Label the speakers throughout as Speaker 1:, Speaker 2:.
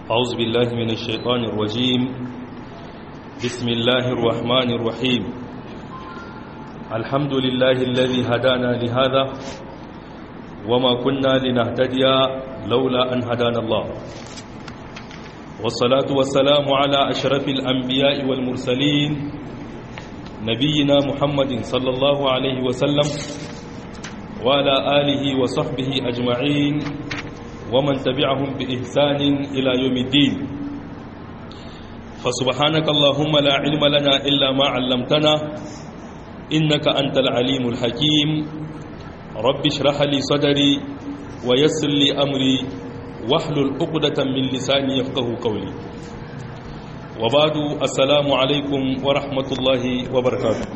Speaker 1: أعوذ بالله من الشيطان الرجيم بسم الله الرحمن الرحيم الحمد لله الذي هدانا لهذا وما كنا لنهتدي لولا أن هدانا الله والصلاة والسلام على أشرف الأنبياء والمرسلين نبينا محمد صلى الله عليه وسلم وعلى آله وصحبه أجمعين ومن تبعهم بإحسان إلى يوم الدين فسبحانك اللهم لا علم لنا إلا ما علمتنا إنك أنت العليم الحكيم رب اشرح لي صدري ويسر لي أمري واحلل عقدة من لساني يفقه قولي وبعد السلام عليكم ورحمة الله وبركاته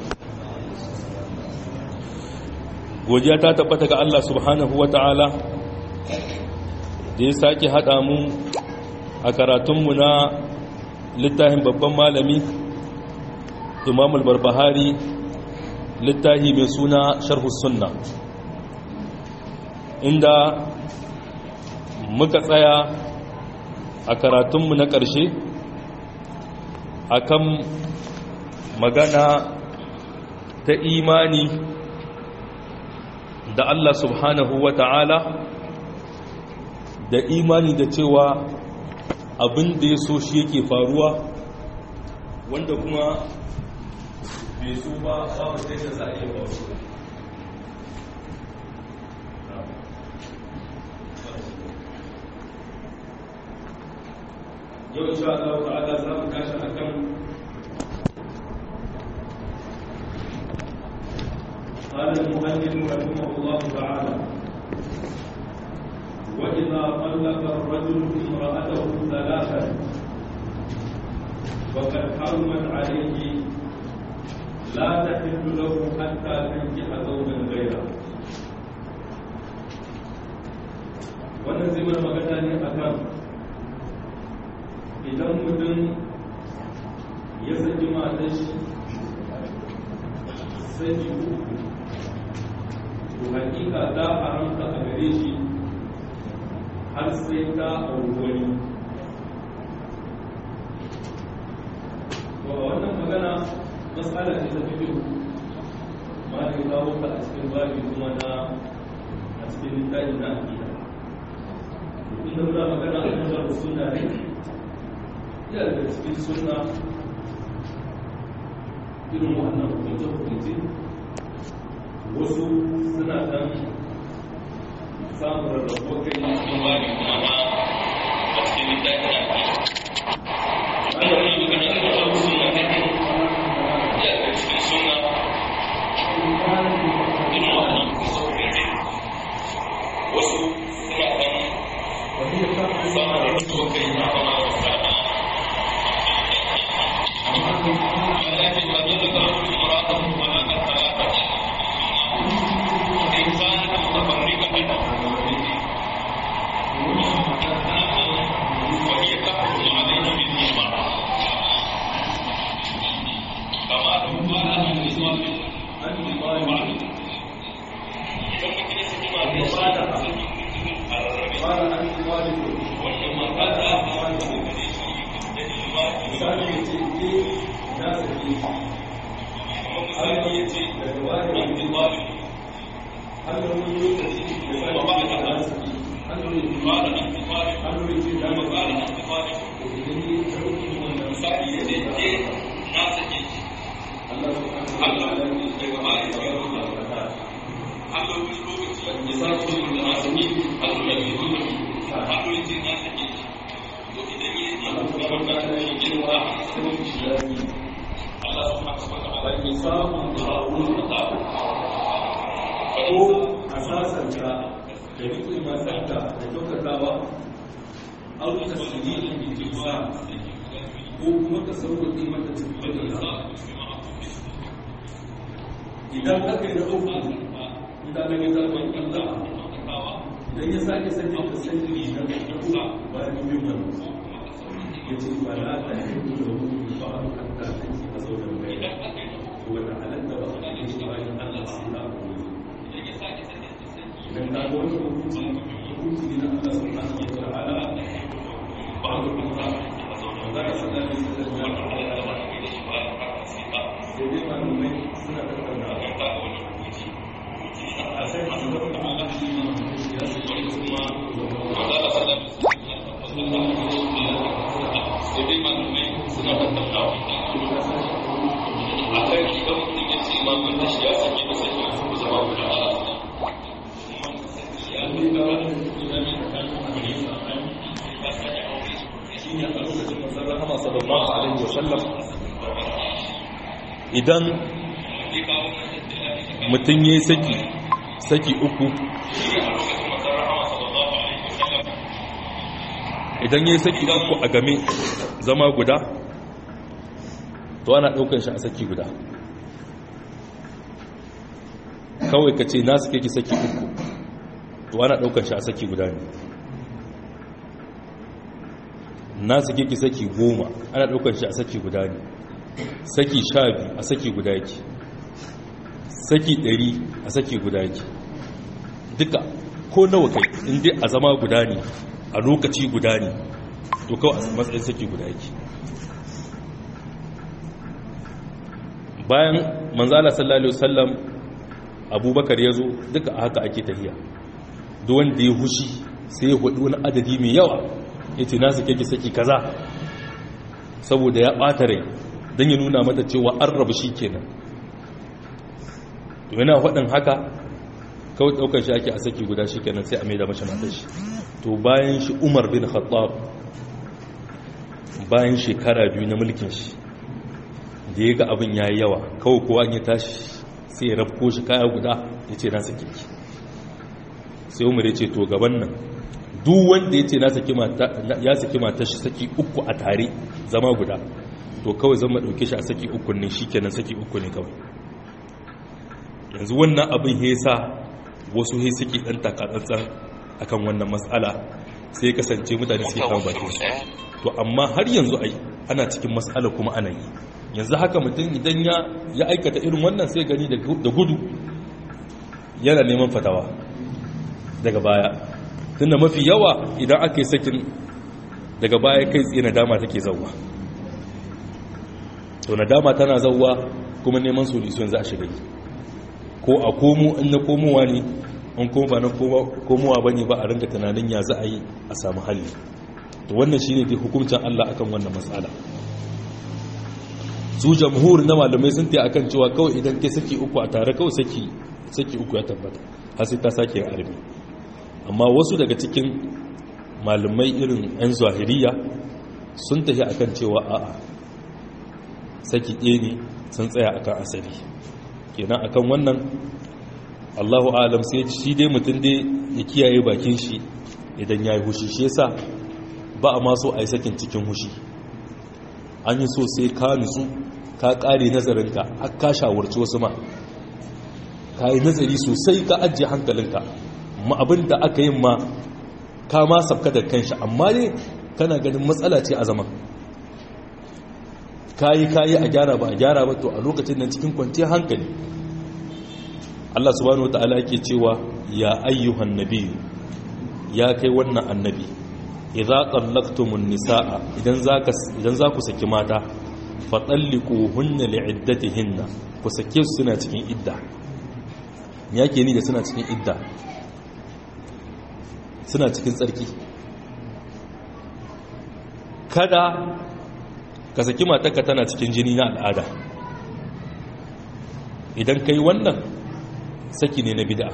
Speaker 1: godiya ta tabbata ga Allah subhanahu wa ta'ala da ya sake haɗa mu a karatunmu na littafin babban malami imamul barbahari littafi mai suna sharhu sunna inda muka tsaya a karatunmu na ƙarshe akan magana ta imani da Allah subhanahu wa ta'ala da imani da cewa abin da ya so shi yake faruwa wanda kuma bai so ba babu sai da za a iya faruwa yau insha Allah ta'ala za mu tashi akan قال المؤلف رحمه الله تعالى وإذا طلق الرجل امرأته ثلاثا وقد حرمت عليه لا تحل له حتى تنكح زوجا غيره wannan zai mana magana ne a kan idan mutum ya saki matan shi saki uku to hakika za a haramta a gare shi har sai ta auri wani to a wannan magana matsala ce ta fito ma da kawo ta a cikin babi kuma na a cikin littafi na akida inda muna magana a kan babu suna ne iya daga cikin suna irin wannan hukunce-hukunce wasu suna dan samun rarrabo kai ne cikin bani kuma na a cikin littafin na ke ana wani magana da wasu suna ne ya da cikin suna irin wannan kusa-kusa wasu suna dan samun rarrabo kai na kuma ولكن قد يذكر امرأته ولا ثلاثة إن كانت متفرقة وهي تحكم عليه بالإجماع كما لو قال أهل النسوة النظام قال أنت والد وإنما قال misali ya ce ke na sake misali ya ce daga wani wani wani hannun wani lokaci da sake ba da na sake hannun ya ce ba da hannun ya ce da ba da idan ya ɗauki wannan misali ya ce ke na sake Allah su kan Allah daga ba da ya rubuta da hannun wani lokaci ya sake da na sake hannun ya ce hannun ya ce na sake ko a sasanta da rikin masanta da kyautatawa aure ta sirri da jinsa ko kuma ka sauƙaƙe mata cikin da idan aka yi na uku idan na gita mai ƙalla idan ya sake sanya ta sanya da ƙalla bayan biyu mana ya ce ba na ta yi da wuri ba a kanta ta ce a zaunar mai to wata halatta ba a cikin shi bayan Allah sai na abu idan ka ga wani hukunci hukunci ne na Allah subhanahu wa ta'ala ba a suna tattaunawa a kan idan mutum ya ce ma mun tashi ya sake da sake a kuma zama guda a
Speaker 2: idan mutum ya yi saki saki uku idan ya yi saki uku a game zama guda to ana ɗaukar shi a saki guda kawai ka ce nasu keke saki uku to ana ɗaukar shi a saki guda ne nasu keke saki goma ana ɗaukar shi a saki guda ne saki sha biyu a saki guda yake saki ɗari a saki guda yake duka ko nawa kai inda a zama guda ne a lokaci guda ne to kawai a matsayin saki guda yake bayan manzala sallallahu alaihi wasallam abubakar ya zo duka a haka ake tafiya duk wanda ya hushi sai ya hudu wani adadi mai yawa ya ce nasu keke saki kaza saboda ya ɓata rai don ya nuna mata cewa an rabu shi kenan to yana faɗin haka kawai ɗaukar shi ake a saki guda shi kenan sai a mai da mashi matar shi to bayan shi umar bin khattab bayan shekara biyu na mulkin shi da ya ga abin ya yi yawa kawai kowa ya tashi sai ya rafko shi kaya guda ya ce na sake ki sai umar ya ce to gaban nan duk wanda ya ce ya saki matar shi saki uku a tare zama guda to kawai zan ma ɗauke shi a saki uku ne shi kenan saki uku ne kawai yanzu wannan abin ya sa wasu ya suke ɗan takatsantsan akan wannan matsala sai kasance mutane suke kawo bakin su to amma har yanzu ai ana cikin matsala kuma ana yi yanzu haka mutum idan ya aikata irin wannan sai gani da gudu yana neman fatawa daga baya tunda mafi yawa idan aka yi sakin daga baya kai tsaye nadama take zauwa to nadama tana zauwa kuma neman solution za a shiga yi ko a komo in na komowa ne in kuma ba na komowa ba ne ba a ringa tunanin ya za a yi a samu halli to wannan shi ne dai hukuncin Allah akan wannan matsala su jamhur na malamai sun ta akan cewa kawai idan ke saki uku a tare kawai saki saki uku ya tabbata har sai ta sake arbi amma wasu daga cikin malamai irin 'yan zahiriya sun tafi akan cewa a'a saki ɗaya ne sun tsaya akan asali kenan akan wannan allahu alam sai shi dai mutum dai ya kiyaye bakin shi idan ya yi hushi shi yasa ba a maso a yi sakin cikin hushi an yi so sai ka nutsu ka ƙare nazarinka har ka shawarci wasu ma ka yi nazari sosai ka ajiye hankalinka ma abin da aka yin ma ka ma sabka da kanshi amma ne kana ganin matsala ce a zaman kayi kayi a gyara ba a gyara ba to a lokacin nan cikin kwanciyar hankali Allah subhanahu wataala yake cewa ya ayyuhan nabiyyu ya kai wannan annabi idza qallaqtumun nisaa idan zaka idan zaku saki mata fatalliquhunna li'iddatihinna ku sake su suna cikin idda me yake ni da suna cikin idda suna cikin tsarki kada ka saki matarka tana cikin jini na al'ada idan kai wannan saki ne na bid'a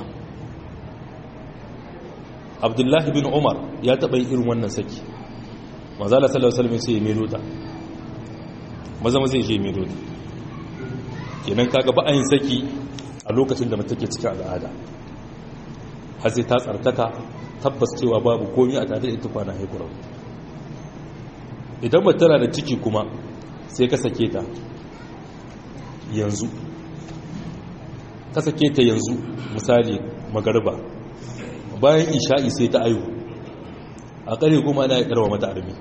Speaker 2: abdullahi bin umar ya taɓa yin irin wannan saki mazala sallallahu alaihi sai ya melo ta maza maza ya je melo ta kenan kaga ba yin saki a lokacin da mutum ke cikin al'ada har sai ta tsartaka tabbas cewa babu komi a tare da ita kwana haikurar idan ba tana da ciki kuma sai ka sake ta yanzu ka sake ta yanzu misali magarba bayan isha'i sai ta ayu a ƙare kuma ana ya ƙarwa mata armi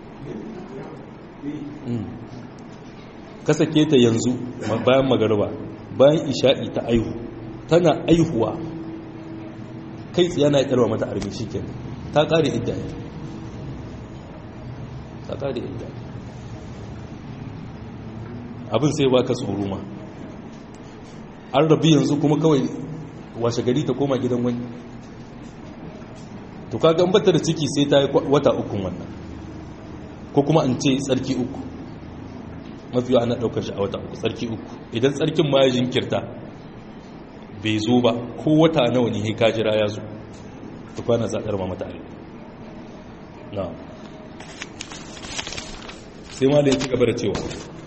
Speaker 2: ka sake ta yanzu bayan magarba bayan isha'i ta ayu tana aihuwa kai tsaye na ya ƙarwa mata armi shi ta ƙare idda ta ƙare idda abin sai ba ka tsoro ma an rabu yanzu kuma kawai washe gari ta koma gidan wani to kaga bata da ciki sai ta yi wata ukun wannan ko kuma an ce tsarki uku mafi ana ɗaukar shi a wata uku tsarki uku idan tsarkin ma ya jinkirta bai zo ba ko wata nawa ne ka jira ya zo ta kwana zaɗar ma mata na sai ma da ya ci gaba da cewa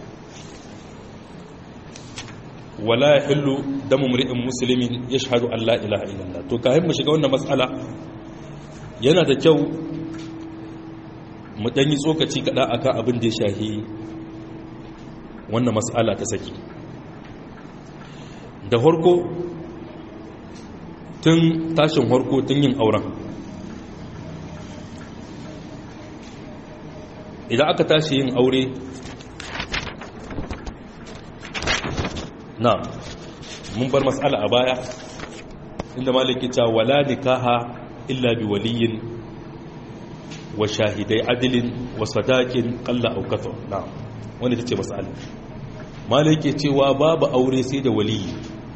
Speaker 2: wala ya hillu damu muri'in musulmin ya shahadu Allah ilaha illallah to kayan mu shiga wannan matsala yana da kyau mu ɗanyi tsokaci kaɗa akan abin da ya shahi wannan matsala ta saki da harko tun tashin harko tun yin auren idan aka tashi yin aure na mun bar matsala a baya inda maliki ta wala nikaha illa bi waliyin wa shahidai adilin wa sadakin kalla aukato na wanda ta ce matsala maliki cewa babu aure sai da waliyi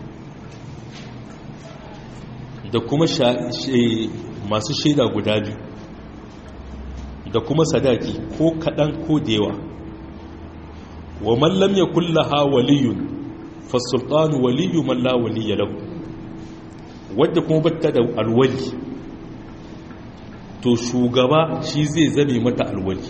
Speaker 2: da kuma masu shaida guda biyu da kuma sadaki ko kaɗan ko da yawa wa mallam ya kullaha waliyun fasultanu waliyu malla waliya lahu wadda kuma batta da alwali to shugaba shi zai zame mata alwali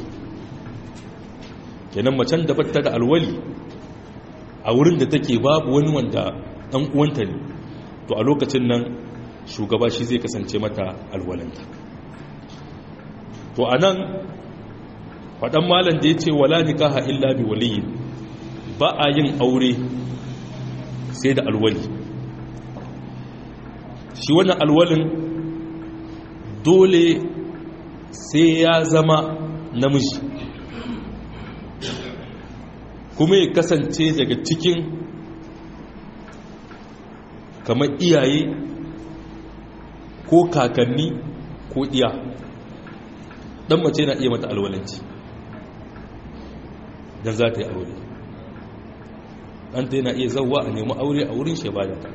Speaker 2: kenan macen da batta da alwali a wurin da take babu wani wanda ɗan uwanta ne to a lokacin nan shugaba shi zai kasance mata alwalanta to a nan faɗan malam da ya ce wala nikaha illa bi waliyin ba a yin aure sai da alwali shi wannan alwalin dole sai ya zama namiji kuma ya kasance daga cikin kamar iyaye ko kakanni ko iya dan mace na iya mata alwalanci dan za ta yi aure ɗanta yana iya zauwa a nemi aure a wurin shebada ta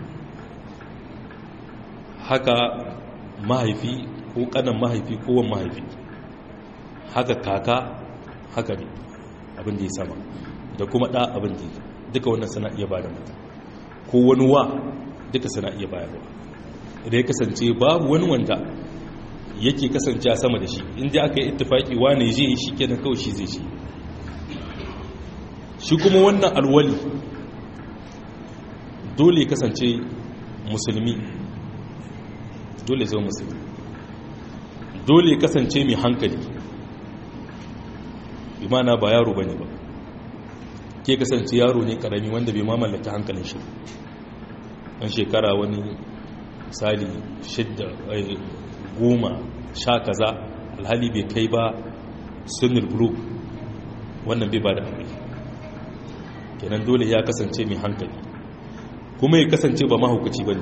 Speaker 2: haka mahaifi ko ƙanan mahaifi ko wan mahaifi haka kaka haka ne abin da ya sama da kuma ɗa abin da duka wannan sana iya ba da mata ko wani wa duka sana iya bayarwa idan ya kasance babu wani wanda yake kasance sama da shi inda aka yi ittifaki wane je shi kenan kawai shi zai ce shi kuma wannan alwali dole kasance musulmi dole zai musulmi dole kasance mai hankali imana ba yaro bane ba ke kasance yaro ne karami wanda bai mamallaki hankalin shi ɗan shekara wani misali shidda goma sha kaza alhali bai kai ba sunnul bulu wannan bai ba da aure kenan dole ya kasance mai hankali kuma ya kasance ba mahaukaci ba ne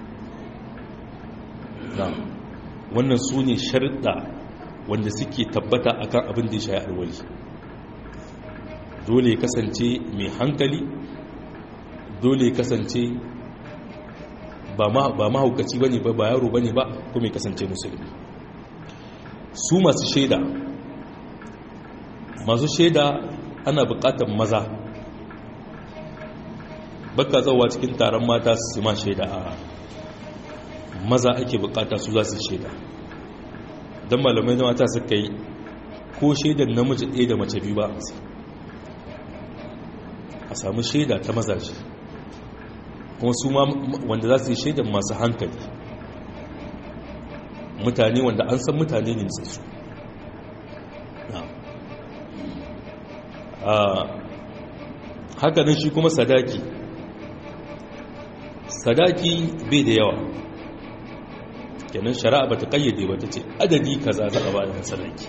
Speaker 2: wannan su ne sharɗa wanda suke tabbata akan abin da ya shayi alwali dole ya kasance mai hankali dole ya kasance ba mahaukaci ba ne ba ba yaro ba ne ba kuma ya kasance musulmi su masu shaida masu shaida ana bukatar maza baka zauwa cikin taron mata su ma shaida a maza ake bukata su za su shaida don malamai na mata suka yi ko shaidar namiji ɗaya da mace biyu ba a samu shaida ta mazaje kuma su ma wanda za su yi shaidar masu hankali mutane wanda an san mutane ne su haka nan shi kuma sadaki sadaki bai da yawa kenan shari'a ba ta kayyade ba ta ce adadi kaza za a ba da sadaki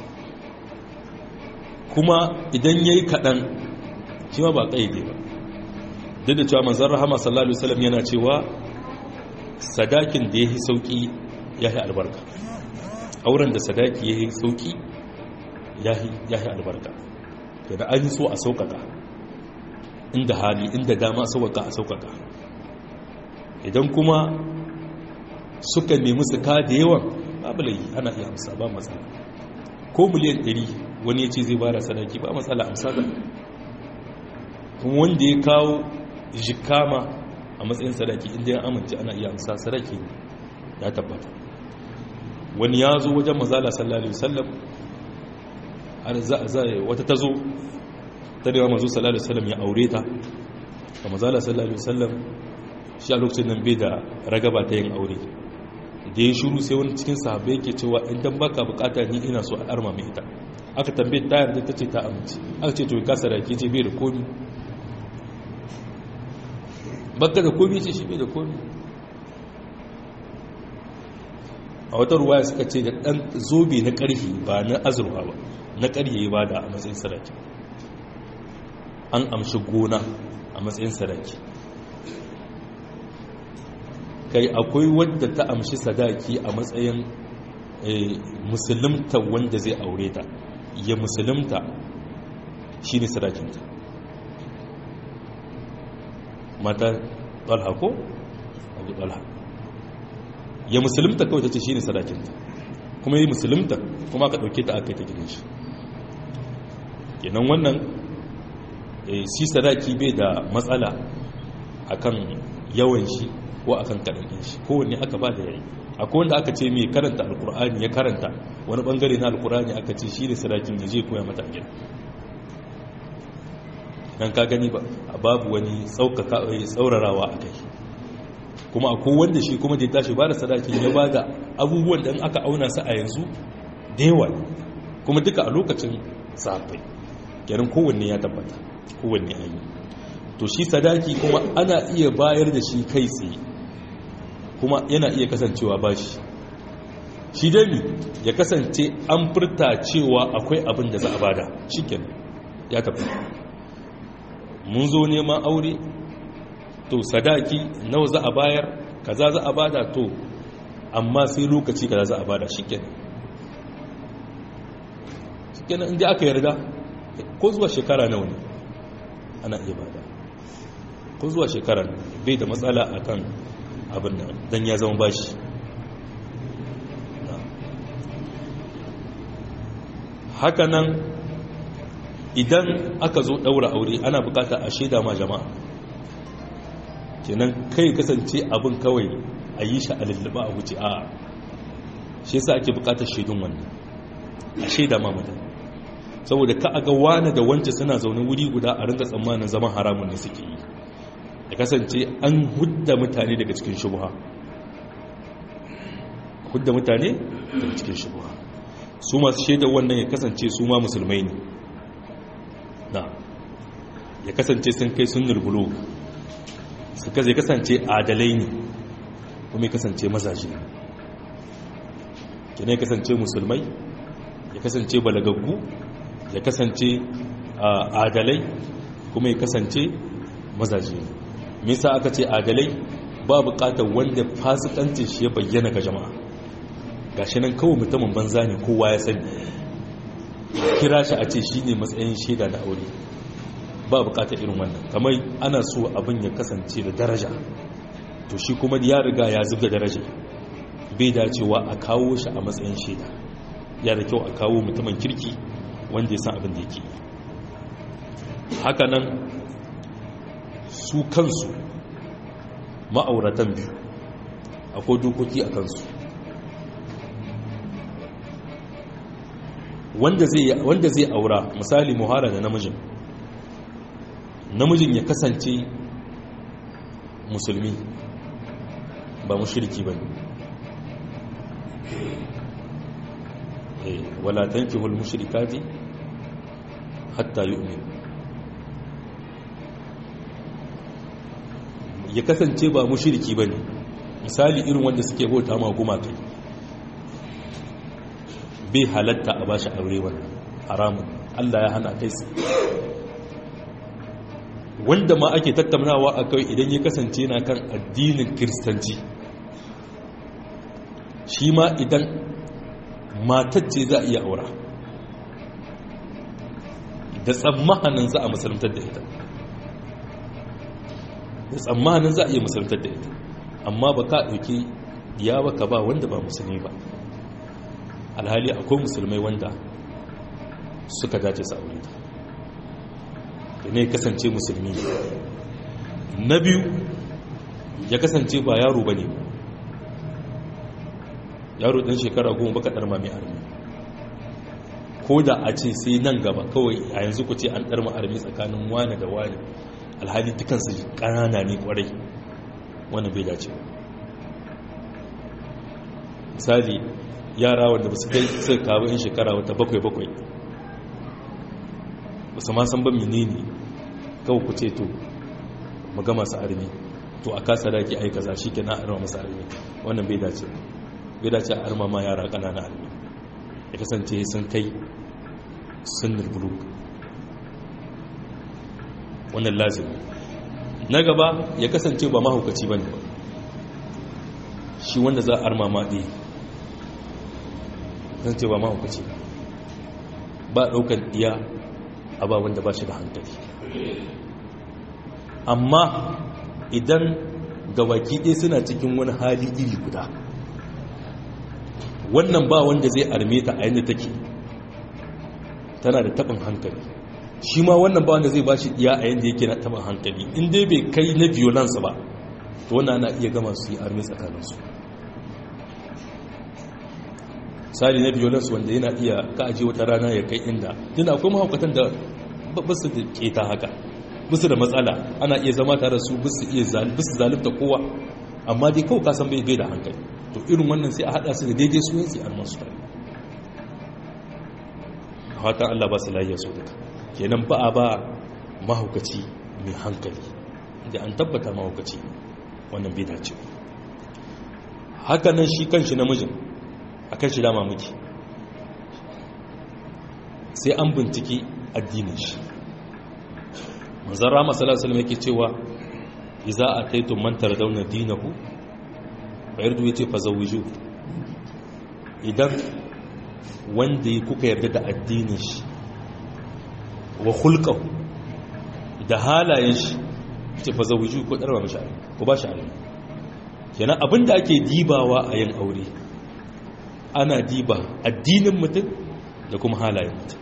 Speaker 2: kuma idan yayi kaɗan shi ma ba kayyade ba duk da cewa manzon rahama sallallahu alaihi wasallam yana cewa sadakin da yayi sauki yayi albarka auren da sadaki yayi sauki yayi yayi albarka da an so a saukaka inda hali inda dama sauƙaƙa a sauƙaƙa idan kuma suka nemi su ka da yawan babu lai ana iya amsa ba matsala ko miliyan 100 wani ya ce zai bara sadaki ba matsala amsa da kuma wanda ya kawo jikama a matsayin sadaki inda ya amince ana iya amsa sadaki ya tabbata wani ya zo wajen mazala sallallahu alaihi wasallam har za wata ta zo ta da mazu sallallahu alaihi wasallam ya aure ta da mazala sallallahu alaihi wasallam shi a lokacin nan bai da ragaba ta yin aure da ya shuru sai wani cikin sahabbai yake cewa in dan baka bukata ni ina so a arma mai ita aka tambaye ta yarda ta ce ta amince aka ce to ka sadaki ce bai da komi baka da komi ce shi bai da komi a wata ruwaya suka ce da dan zobe na karfi ba na azurwa ba na karye ba da a matsayin sadaki an amshi gona a matsayin sadaki kai akwai wadda ta amshi sadaki a matsayin musulunta wanda zai aure ta ya musulunta shi ne sadakinta mata ɗalha ko? abu ɗalha ya musulunta kawai ta ce shi ne sadakinta kuma yi musulunta kuma ka ɗauke ta aka yi ta gidan shi kenan wannan shi sadaki bai da matsala akan yawan shi ko akan kaɗan shi kowanne aka ba da yayi akwai wanda aka ce mai karanta alkur'ani ya karanta wani bangare na alkur'ani aka ce shi ne sadakin da zai koya mata gida dan ka gani ba a babu wani tsaurarawa a kai kuma akwai wanda shi kuma da ya tashi ba da sadakin ya ba da abubuwan da aka auna su a yanzu da yawa kuma duka a lokacin safai kenan kowanne ya tabbata kowanne an yi to shi sadaki kuma ana iya bayar da shi kai tsaye kuma yana iya kasancewa bashi shi dami ya kasance an furta cewa akwai abin da za a bada shiken ya tafi mun zo neman aure to sadaki nawa za a bayar kaza za a bada to amma sai lokaci kaza za a bada shiken shiken inda aka yarda ko zuwa shekara nawa ne ana iya bada ko zuwa shekara bai da matsala akan abin nan don ya zama bashi hakanan idan aka zo daura aure ana bukata a shaida ma jama'a kenan kai kasance abin kawai a yi shi a lullaba a wuce a shi yasa ake bukatar shaidun wannan a shaida ma mutane saboda ka aga wane da wance suna zaune wuri guda a ringa tsammanin zaman haramun ne suke yi ya kasance an hudda mutane daga cikin shubha hudda mutane daga cikin shubha su masu shaidar wannan ya kasance su ma musulmai ne na ya kasance sun kai sun nurbulo su ya kasance adalai ne kuma ya kasance mazaje kina ya kasance musulmai ya kasance balagaggu ya kasance adalai kuma ya kasance mazaje ne misa aka ce adalai ba bukatar wanda fasikancin shi ya bayyana ga jama'a gashi nan kawai mutumin banza ne kowa ya sani kira shi a ce shi ne matsayin shaida na aure ba bukatar irin wannan kamar ana so abin ya kasance da daraja to shi kuma ya riga ya zubda daraja bai dacewa a kawo shi a matsayin shaida ya da kyau a kawo mutumin kirki wanda ya san abin da yake haka nan su kansu ma'auratan biyu akwai dokoki a kansu wanda zai aura misali muhara da namijin namijin ya kasance musulmi ba mushriki ba ne wala tankihul mushrikati hatta yu'min ya kasance ba mushriki ba ne misali irin wanda suke bauta ma gumaka bai halatta a bashi aure wannan haramun Allah ya hana kai su wanda ma ake tattaunawa a kai idan ya kasance na kan addinin kiristanci shi ma idan matacce za a iya aura da tsammanin za a musuluntar da ita da tsammanin za a iya musuluntar da ita amma ba ka ɗauki ya baka ba wanda ba musulmi ba alhali akwai musulmai wanda suka dace su aure ta ne ya kasance musulmi na biyu ya kasance ba yaro ba ne yaro ɗan shekara goma baka ɗarma mai armi ko da a ce sai nan gaba kawai a yanzu ku ce an ɗarma armi tsakanin wane da wane alhali dukansu ƙanana ne ƙwarai wani bai dace misali yara wanda ba su kai suka kawo in shekara wata bakwai-bakwai ba su ma san ban menene kawai ku ce to mu ga masu armi to a kasa daki aika za shi ke na arma masu armi wannan bai dace bai dace a arma ma yara ƙanana armi ya kasance sun kai sunnar buluk wannan lazimi na gaba ya kasance ba mahaukaci ba ne ba shi wanda za a arma maɗi kasance ba mahaukaci ba ɗaukar iya a ba wanda ba shi da hankali amma idan gabaki ɗaya suna cikin wani hali iri guda wannan ba wanda zai arme ta a yadda take tana da taɓin hankali shi ma wannan ba wanda zai ba shi iya a yadda yake na taɓin hankali in dai bai kai na violence ba to wannan ana iya gama su yi arme tsakaninsu misali na violence wanda yana iya ka aje wata rana ya kai inda tunda akwai mahaukatan da basu da keta haka basu da matsala ana iya zama tare su basu iya basu zalunta kowa amma dai kawai kasan bai bai da hankali to irin wannan sai a hada su da daidai su yanzu a masu tare fatan Allah ba su lafiya su duka kenan ba a ba mahaukaci mai hankali da an tabbata mahaukaci wannan bai dace haka nan shi kanshi namijin a kan shi dama muke sai an binciki addinin shi manzan rama salasalam yake cewa iza a taitun mantar dauna dinahu bayar da ce fa zawiju idan wanda ya kuka yarda da addinin shi wa hulƙau da halayen shi ce fa zawiju ko ɗarwa mashi ko ba shi alim kenan abinda ake dibawa a yin aure ana diba addinin mutum da kuma halayen mutum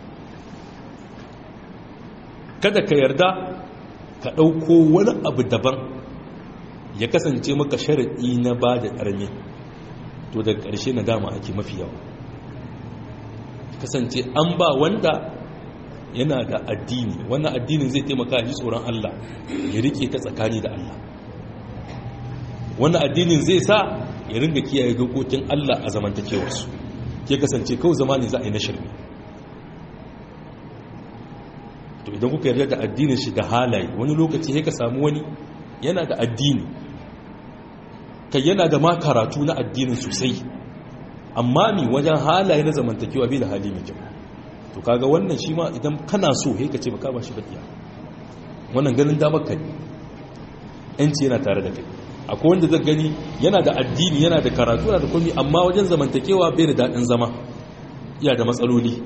Speaker 2: kada ka yarda ka ɗauko wani abu daban ya kasance maka sharaɗi na ba da ƙarni to daga ƙarshe na dama ake mafi yawa kasance an ba wanda yana da addini wannan addinin zai taimaka ji tsoron Allah ya rike ta tsakani da Allah wannan addinin zai sa ya ringa kiyaye dokokin Allah a zamantakewarsu ke kasance kawai zama ne za a yi na shirme to idan kuka yarda da addinin shi da halaye wani lokaci ya ka samu wani yana da addini kai yana da ma karatu na addinin sosai amma mi wajen halaye na zamantakewa bai da hali mai kyau to kaga wannan shi ma idan kana so he ka ce baka ba shi bakiya wannan ganin damar ka ne yanci yana tare da kai akwai wanda zai gani yana da addini yana da karatu yana da komi amma wajen zamantakewa bai da daɗin zama iya da matsaloli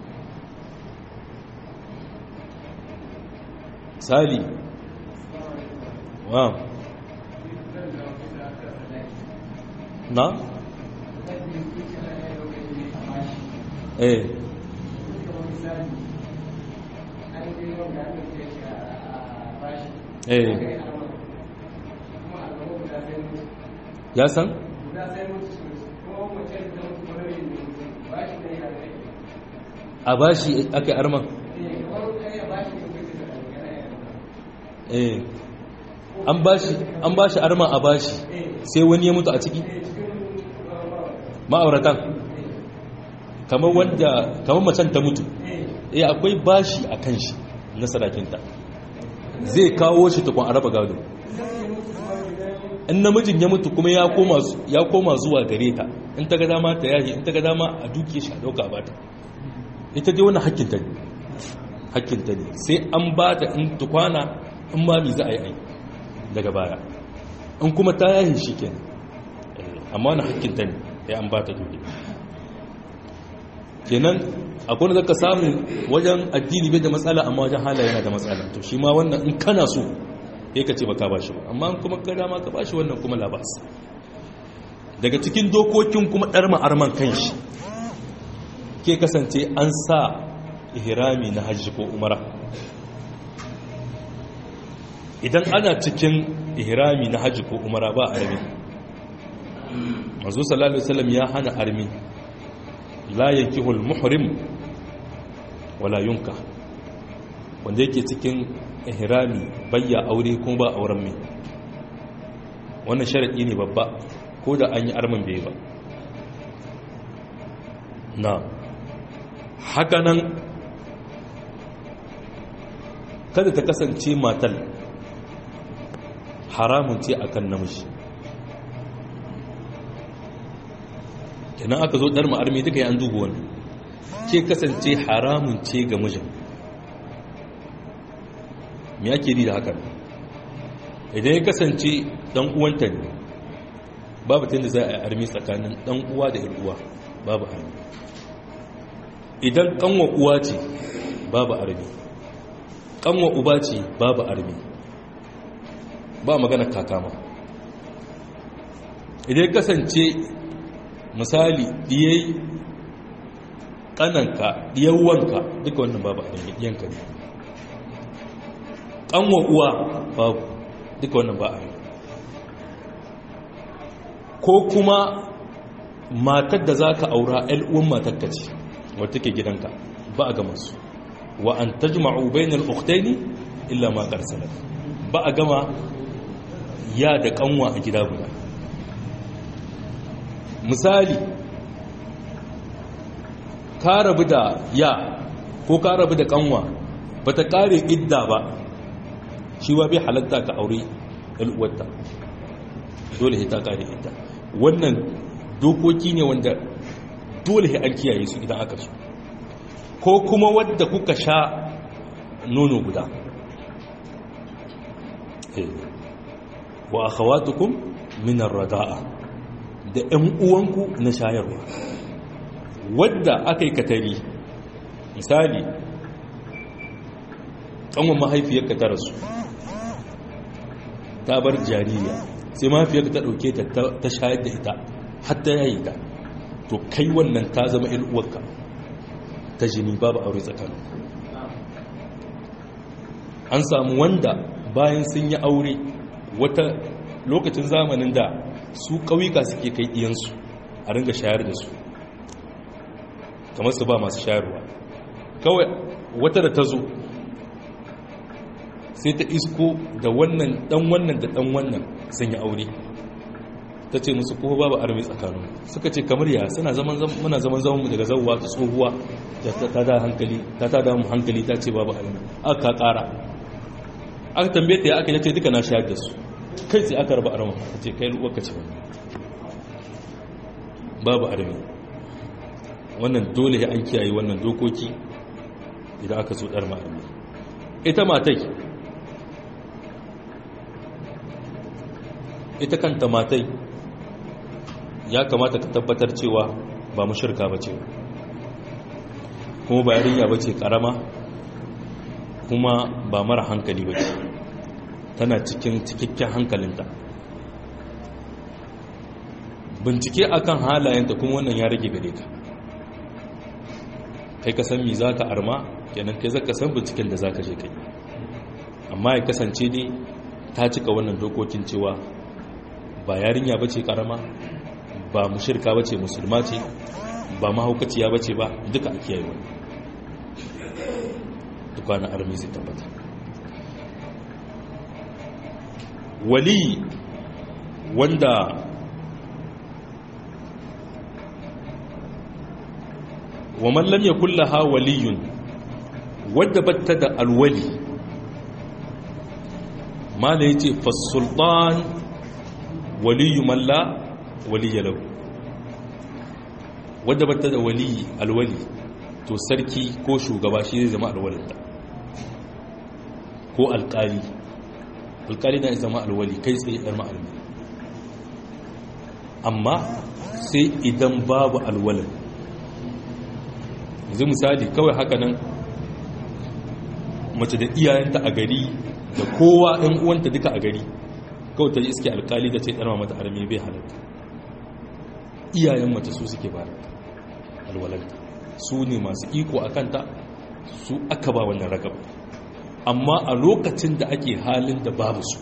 Speaker 2: sali wa na eh eh ya san? a bashi aka arman eh an bashi an bashi arman a bashi sai wani ya mutu a ciki ma'auratan kamar wanda kamar macen ta mutu eh akwai bashi a kan shi na sadakinta zai kawo shi tukun araba gado in namijin ya mutu kuma ya koma zuwa gare ta in ta ga dama ta yahi in ta ga dama a duke shi a dauka ba ta ita dai wani hakkinta ne hakkinta ne sai an ba ta in tukwana in ma mi za a yi ai daga baya in kuma ta yahi shi kenan amma wani hakkinta ne ya an ba ta duke kenan akwai wanda zaka samu wajen addini bai da matsala amma wajen halaye yana da matsala to shi ma wannan in kana so ya ka ce ba ka ba shi ba amma kuma ka dama ka ba shi wannan kuma labas daga cikin dokokin kuma ɗar ma'arman kan shi ke kasance an sa ihrami na hajji ko umara idan ana cikin ihrami na hajji ko umara ba armi mazu sallallahu alaihi wasallam ya hana armi la yankihul muhrim wala yunka wanda yake cikin ihrami bayya aure kuma ba auren mai wannan sharadi ne babba ko da an yi arman bai ba na hakanan kada ta kasance matal haramun ce a kan namiji kenan aka zo ɗar ma'armi duka yi an dubu wani ke kasance haramun ce ga mijin me ake ri da hakan idan ya kasance ɗan uwanta ne babu tun da za a yi armi tsakanin ɗan uwa da uwa babu armi idan ƙanwa uwa ce babu armi ƙanwa uba ce babu armi ba magana kakama idan kasance misali diyai kananka diyawanka duka wannan babu a yanka ne kanwa uwa babu duka wannan ba a yi ko kuma matar da za ka aura uwan matakka ce wadda take gidanka ba a gama su wa an tajma'u bainal ukhtaini illa ma qad ba a gama ya da kanwa a gida guda misali ka rabu da ya ko ka rabu da kanwa ba ta kare idda ba shi wa bai halatta ka aure al'uwarta dole ta kare idda wannan dokoki ne wanda dole an kiyaye su idan aka so ko kuma wadda kuka sha nono guda wa akhawatukum min ar-rada'a da ƴan uwanku na shayarwa wadda aka yi katari misali ƙanwan mahaifiyarka ta rasu ta bar jaririya sai mahaifiyarka ta ɗauke ta ta shayar da ita hatta yayi ta to kai wannan ta zama uwarka ta jini babu aure tsakanin an samu wanda bayan sun yi aure wata lokacin zamanin da su ƙauyuka suke kai iyansu a ringa shayar da su kamar su ba masu shayarwa kawai wata da ta zo sai ta isko da wannan dan wannan da dan wannan sun yi aure ta ce musu kuma babu armi tsakanin suka ce kamar ya suna zaman muna zaman zaman mu daga zawwa ta tsohuwa da ta da hankali ta ta da mu hankali ta ce babu armi aka kara aka tambaye ta ya aka yace duka na shayar da su kai sai aka raba arma ta ce kai luwaka ce babu armi wannan dole ya an kiyaye wannan dokoki idan aka so dar armi ita matai ita kanta matai ya kamata ka tabbatar cewa ba mu shirka ba ce kuma ba yarinya ba ce karama kuma ba mara hankali ba ce tana cikin cikakken hankalinta bincike akan halayenta kuma wannan ya rage gare ka kai ka san mi za ka arma kenan kai zaka san binciken da za ka je kai amma ya kasance ne ta cika wannan dokokin cewa ba yarinya ba ce karama ba mushirka ba ce musulma ce ba mahaukaciya ba ce ba duka a kiyaye wani dukkanin armi zai tabbata wali wanda wa mallam ya kulla ha waliyun wadda batta da alwali ma da ya ce fasultan waliyu malla waliya lau wadda bata da waliyi alwali to sarki ko shugaba shi zai zama alwalinta ko alkali alkali na zama alwali kai tsaye ɗar ma'almi amma sai idan babu alwalin yanzu misali kawai haka nan mace da iyayenta a gari da kowa ɗan uwanta duka a gari kawai ta yi iske alkali da ce ɗarma mata armi bai halatta iyayen mace su suke ba alwalanta su ne masu iko a kanta su aka ba wannan ragab amma a lokacin da ake halin da babu su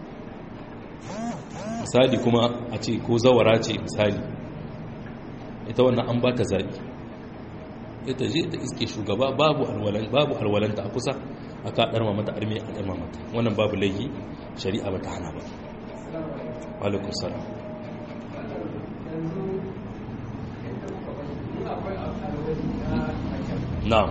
Speaker 2: misali kuma a ce ko zawara ce misali ita wannan an ba ta zaɓi ita je ta iske shugaba babu alwalanta a kusa a ka ɗarma mata armi a ɗarma mata wannan babu laifi shari'a ba ta hana ba alaikun salam na'am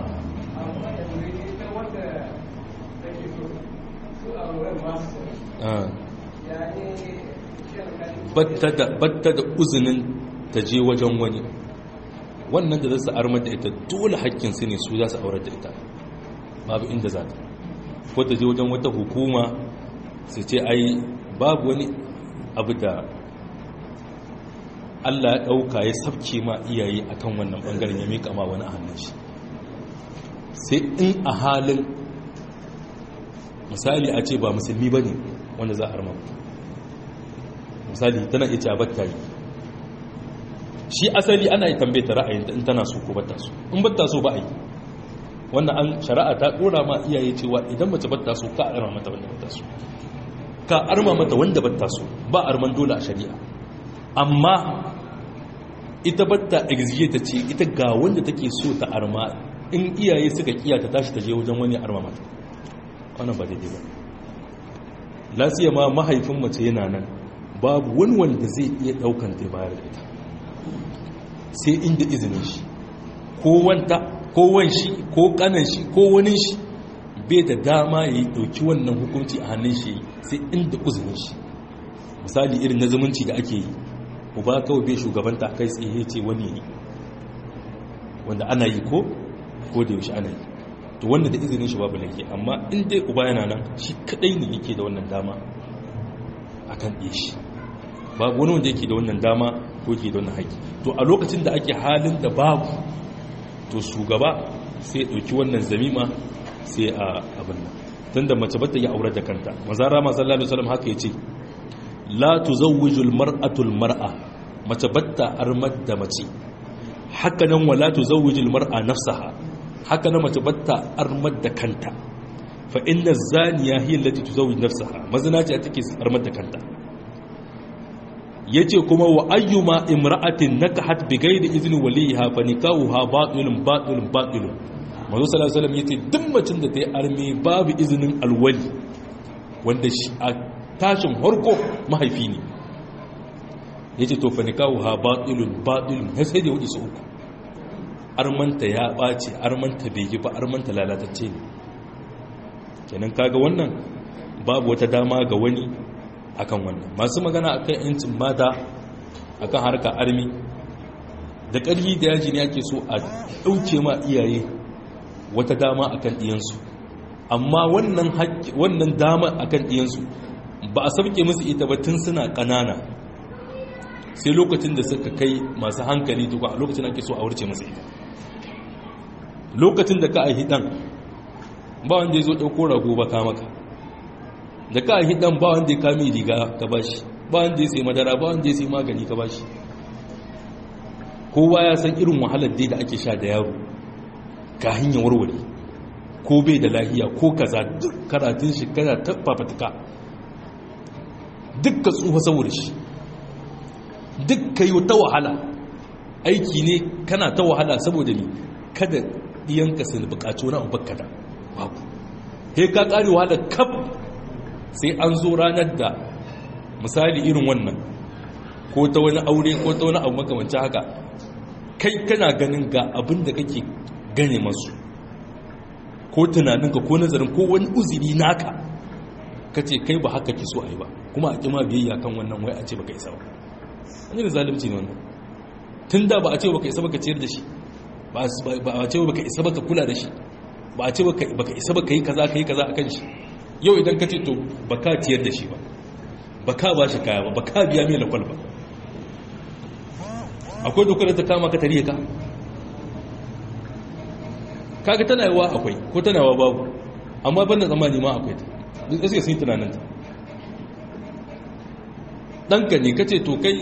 Speaker 2: batta da uzinin ta je wajen wani wannan da za su armar da ita dole hakkinsu ne su za su aurar da ita babu inda za ta ko ta je wajen wata hukuma su ce ai babu wani abu da Allah ya ɗauka ya sabke ma iyaye a kan wannan ɓangaren ya miƙa ma wani a hannun shi sai in a halin misali a ce ba musulmi ba ne wanda za a arma misali tana iya cewa batta yi shi asali ana yi tambaye ta ra'ayin in tana so ko batta so in batta so ba a yi wannan an shari'a ta dora ma iyaye cewa idan mace batta so ka arma mata wanda batta so ka arma mata wanda batta so ba arman dole a shari'a amma ita batta exige ta ce ita ga wanda take so ta arma in iyaye suka kiya ta tashi ta je wajen wani arma mata wannan ba daidai ba lasiya ma mahaifin mace yana nan babu wani wanda zai iya daukan ta bayar da ita sai inda izinin shi ko wanta ko wanshi ko kanan shi ko wani shi bai da dama ya yi dauki wannan hukunci a hannun shi sai inda izinin shi misali irin na zumunci da ake yi uba kawai bai shugabanta kai tsaye ce wani ne wanda ana yi ko ko da yaushe ana yi to wanda da izinin shi babu laifi amma in dai uba yana nan shi kadai ne yake da wannan dama akan ɗaya shi babu wani wanda yake da wannan dama ko yake da wannan haƙi to a lokacin da ake halin da babu to shugaba sai ɗauki wannan zamima sai a abin nan tun da mace bata yi aure da kanta mazara masu lalata salam haka ya ce la tu zawwijul mar'atul mar'a mace batta armar da mace haka nan wa la tu zawwijul mar'a nafsaha haka nan mace batta armar da kanta fa inna zaniya hiya allati tuzawwij nafsaha mazina ce take armar da kanta yace kuma wa ayyuma imra'atin nakahat bi ghairi izni waliha fa nikahuha batilun batilun batilun manzo sallallahu alaihi wasallam yace duk macin da ta yi arme babu izinin alwali wanda shi a tashin harko mahaifi ne yace to fa nikahuha batilun batilun sai da wadi su uku armanta ya ɓace armanta bai yi ba armanta lalatacce ne kenan kaga wannan babu wata dama ga wani akan wannan masu magana akan yancin mata akan harka armi da ƙarfi da yaji ne ake so a ɗauke ma iyaye wata dama akan ɗiyansu amma wannan dama akan ɗiyansu ba a sauke musu ita ba tun suna ƙanana sai lokacin da suka kai masu hankali tuka a lokacin ake so a wurce musu ita lokacin da ka aihi ɗan ba wanda ya zo ɗauko rago ba ka maka da ka aihi ɗan ba wanda ya kame riga ka ba shi ba wanda ya sai madara ba wanda ya sai magani ka ba shi kowa ya san irin wahalar dai da ake sha da yaro ka hanyar warware ko bai da lahiya ko kaza duk karatun shi kana ta fafatuka duk ka tsufa saboda shi duk ka yi ta wahala aiki ne kana ta wahala saboda ni kada ɗiyanka su buƙaci wani abu kada babu he ka ƙari wahala kaf sai an zo ranar da misali irin wannan ko ta wani aure ko ta wani abu makamanci haka kai kana ganin ga abin da kake gane masu ko tunaninka ko nazarin ko wani uziri naka ka ce kai ba haka ki so a yi ba kuma a kima biyayya kan wannan wai a ce baka isa ba an yi da zalimci ne wannan tun da ba a ce baka isa baka ciyar da shi ba a ce baka isa baka kula da shi ba a ce baka isa baka yi kaza ka yi kaza a kan shi yau idan ka ce to baka ciyar da shi ba baka ba shi kaya ba baka biya mai lakwal ba akwai dokar da ta kama ka tarihi ka kaga tana yawa akwai ko tana yawa babu amma banda tsammani ma akwai ta duk suke sun yi tunaninta ɗanka ne ka ce to kai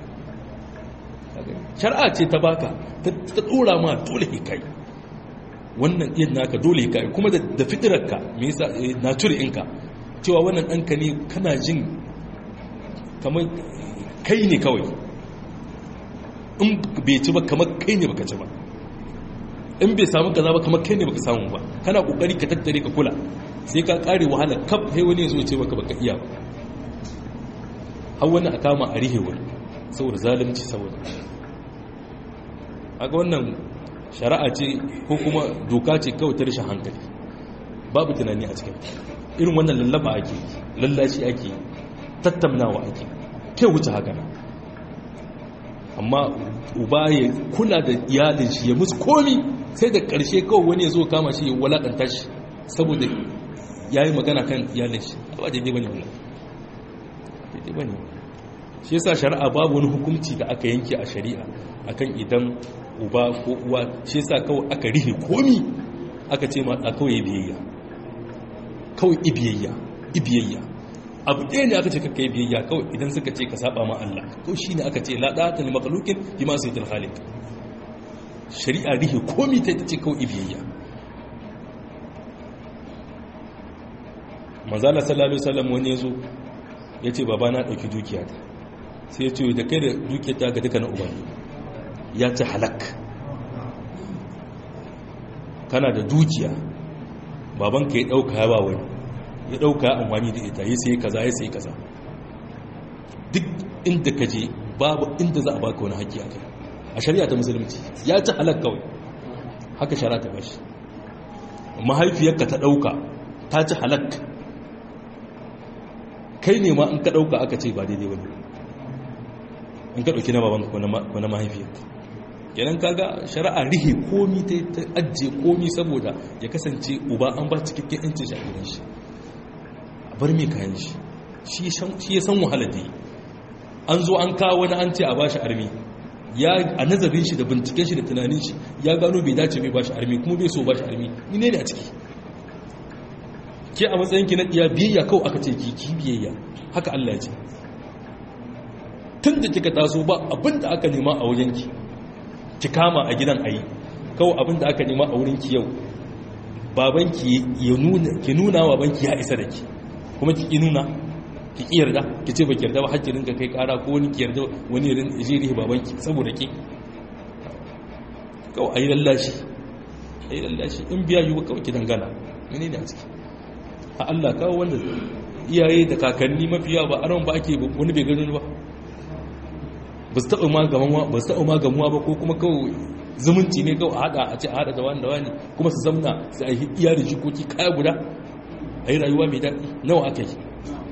Speaker 2: shari'a ce ta baka ta ɗora ma dole kai wannan ɗiyan naka dole ka kuma da fitirarka me yasa nature ɗinka cewa wannan ɗanka ne kana jin kamar kai ne kawai in bai ci ba kamar kai ne baka ci ba in bai samu kaza ba kamar kai ne baka samu ba kana kokari ka tattare ka kula sai ka kare wahala kaf sai wani ya zo ce maka baka iya ba har wani a kama a rihe wani saboda zalunci saboda aga wannan shari'a ce ko kuma doka ce kawai ta rashin hankali babu tunani a cikin irin wannan lallaba ake lallashi ake tattaunawa ake ke wuce haka nan amma uba ya kula da iyalin shi ya musu komi sai da ƙarshe kawai wani ya zo kama shi ya walakanta shi saboda ya yi magana kan iyalin shi ba daidai bane wannan daidai bane shi yasa shari'a babu wani hukunci da aka yanke a shari'a akan idan uba ko uwa shi yasa kawai aka rihe komi aka ce ma a kawai biyayya kawai ibiyayya ibiyayya abu ɗaya ne aka ce kakka yi biyayya kawai idan suka ce ka saba ma Allah ko shi ne aka ce la ɗata ne makalukin yi masu yi khaliq shari'a rihe komi ta ce kawai ibiyayya manzala sallallahu alaihi wasallam wani yazo ya ce baba na ɗauki dukiya ta sai ya ce da kai da dukiya ta ga duka na uba ya ci halak kana da dukiya babanka ya ɗauka ya ba wani ya ɗauka ya amfani da ita ya sai kaza ya sai kaza duk inda ka je babu inda za a baka wani haƙƙi a kai a shari'a ta musulunci ya ci halak kawai haka shari'a ta bashi mahaifiyarka ta ɗauka ta ci halak kai ne ma in ka ɗauka aka ce ba daidai wani in ka ɗauki na babanka ko na mahaifiyarka kenan kaga shari'a rihe komi ta ta ajiye komi saboda ya kasance uba an ba cikakken yancin shi a gidan shi a bar mai kayan shi shi ya san wahala da yi an zo an kawo wani an ce a ba shi armi ya a nazarin shi da binciken shi da tunanin shi ya gano bai dace bai ba shi armi kuma bai so ba shi armi ni ne a ciki ke a matsayin ki na iya biyayya kawai aka ce ki ki biyayya haka Allah ya ce tun da kika taso ba abin da aka nema a wajen ki ki kama a gidan ayi kawai abin da aka nema a wurin ki yau babanki ya nuna ki nuna wa banki ya isa da ki kuma ki ki nuna ki ki yarda ki ce ba ki yarda ba hakki rinka kai kara ko wani ki yarda wani ya je rihi babanki saboda ki kawai ayi lallashi ayi lallashi in biya yi kawai ki dangana menene a ciki a Allah kawo wanda iyaye da kakanni mafiya ba aron ba ake wani bai gani ba ba su taɓa magamuwa ba ko kuma kawai zumunci ne kawai a haɗa a ce a haɗa da wani da wani kuma su zamna su a yi iya da jikoki kaya guda a yi rayuwa mai daɗi nawa aka yi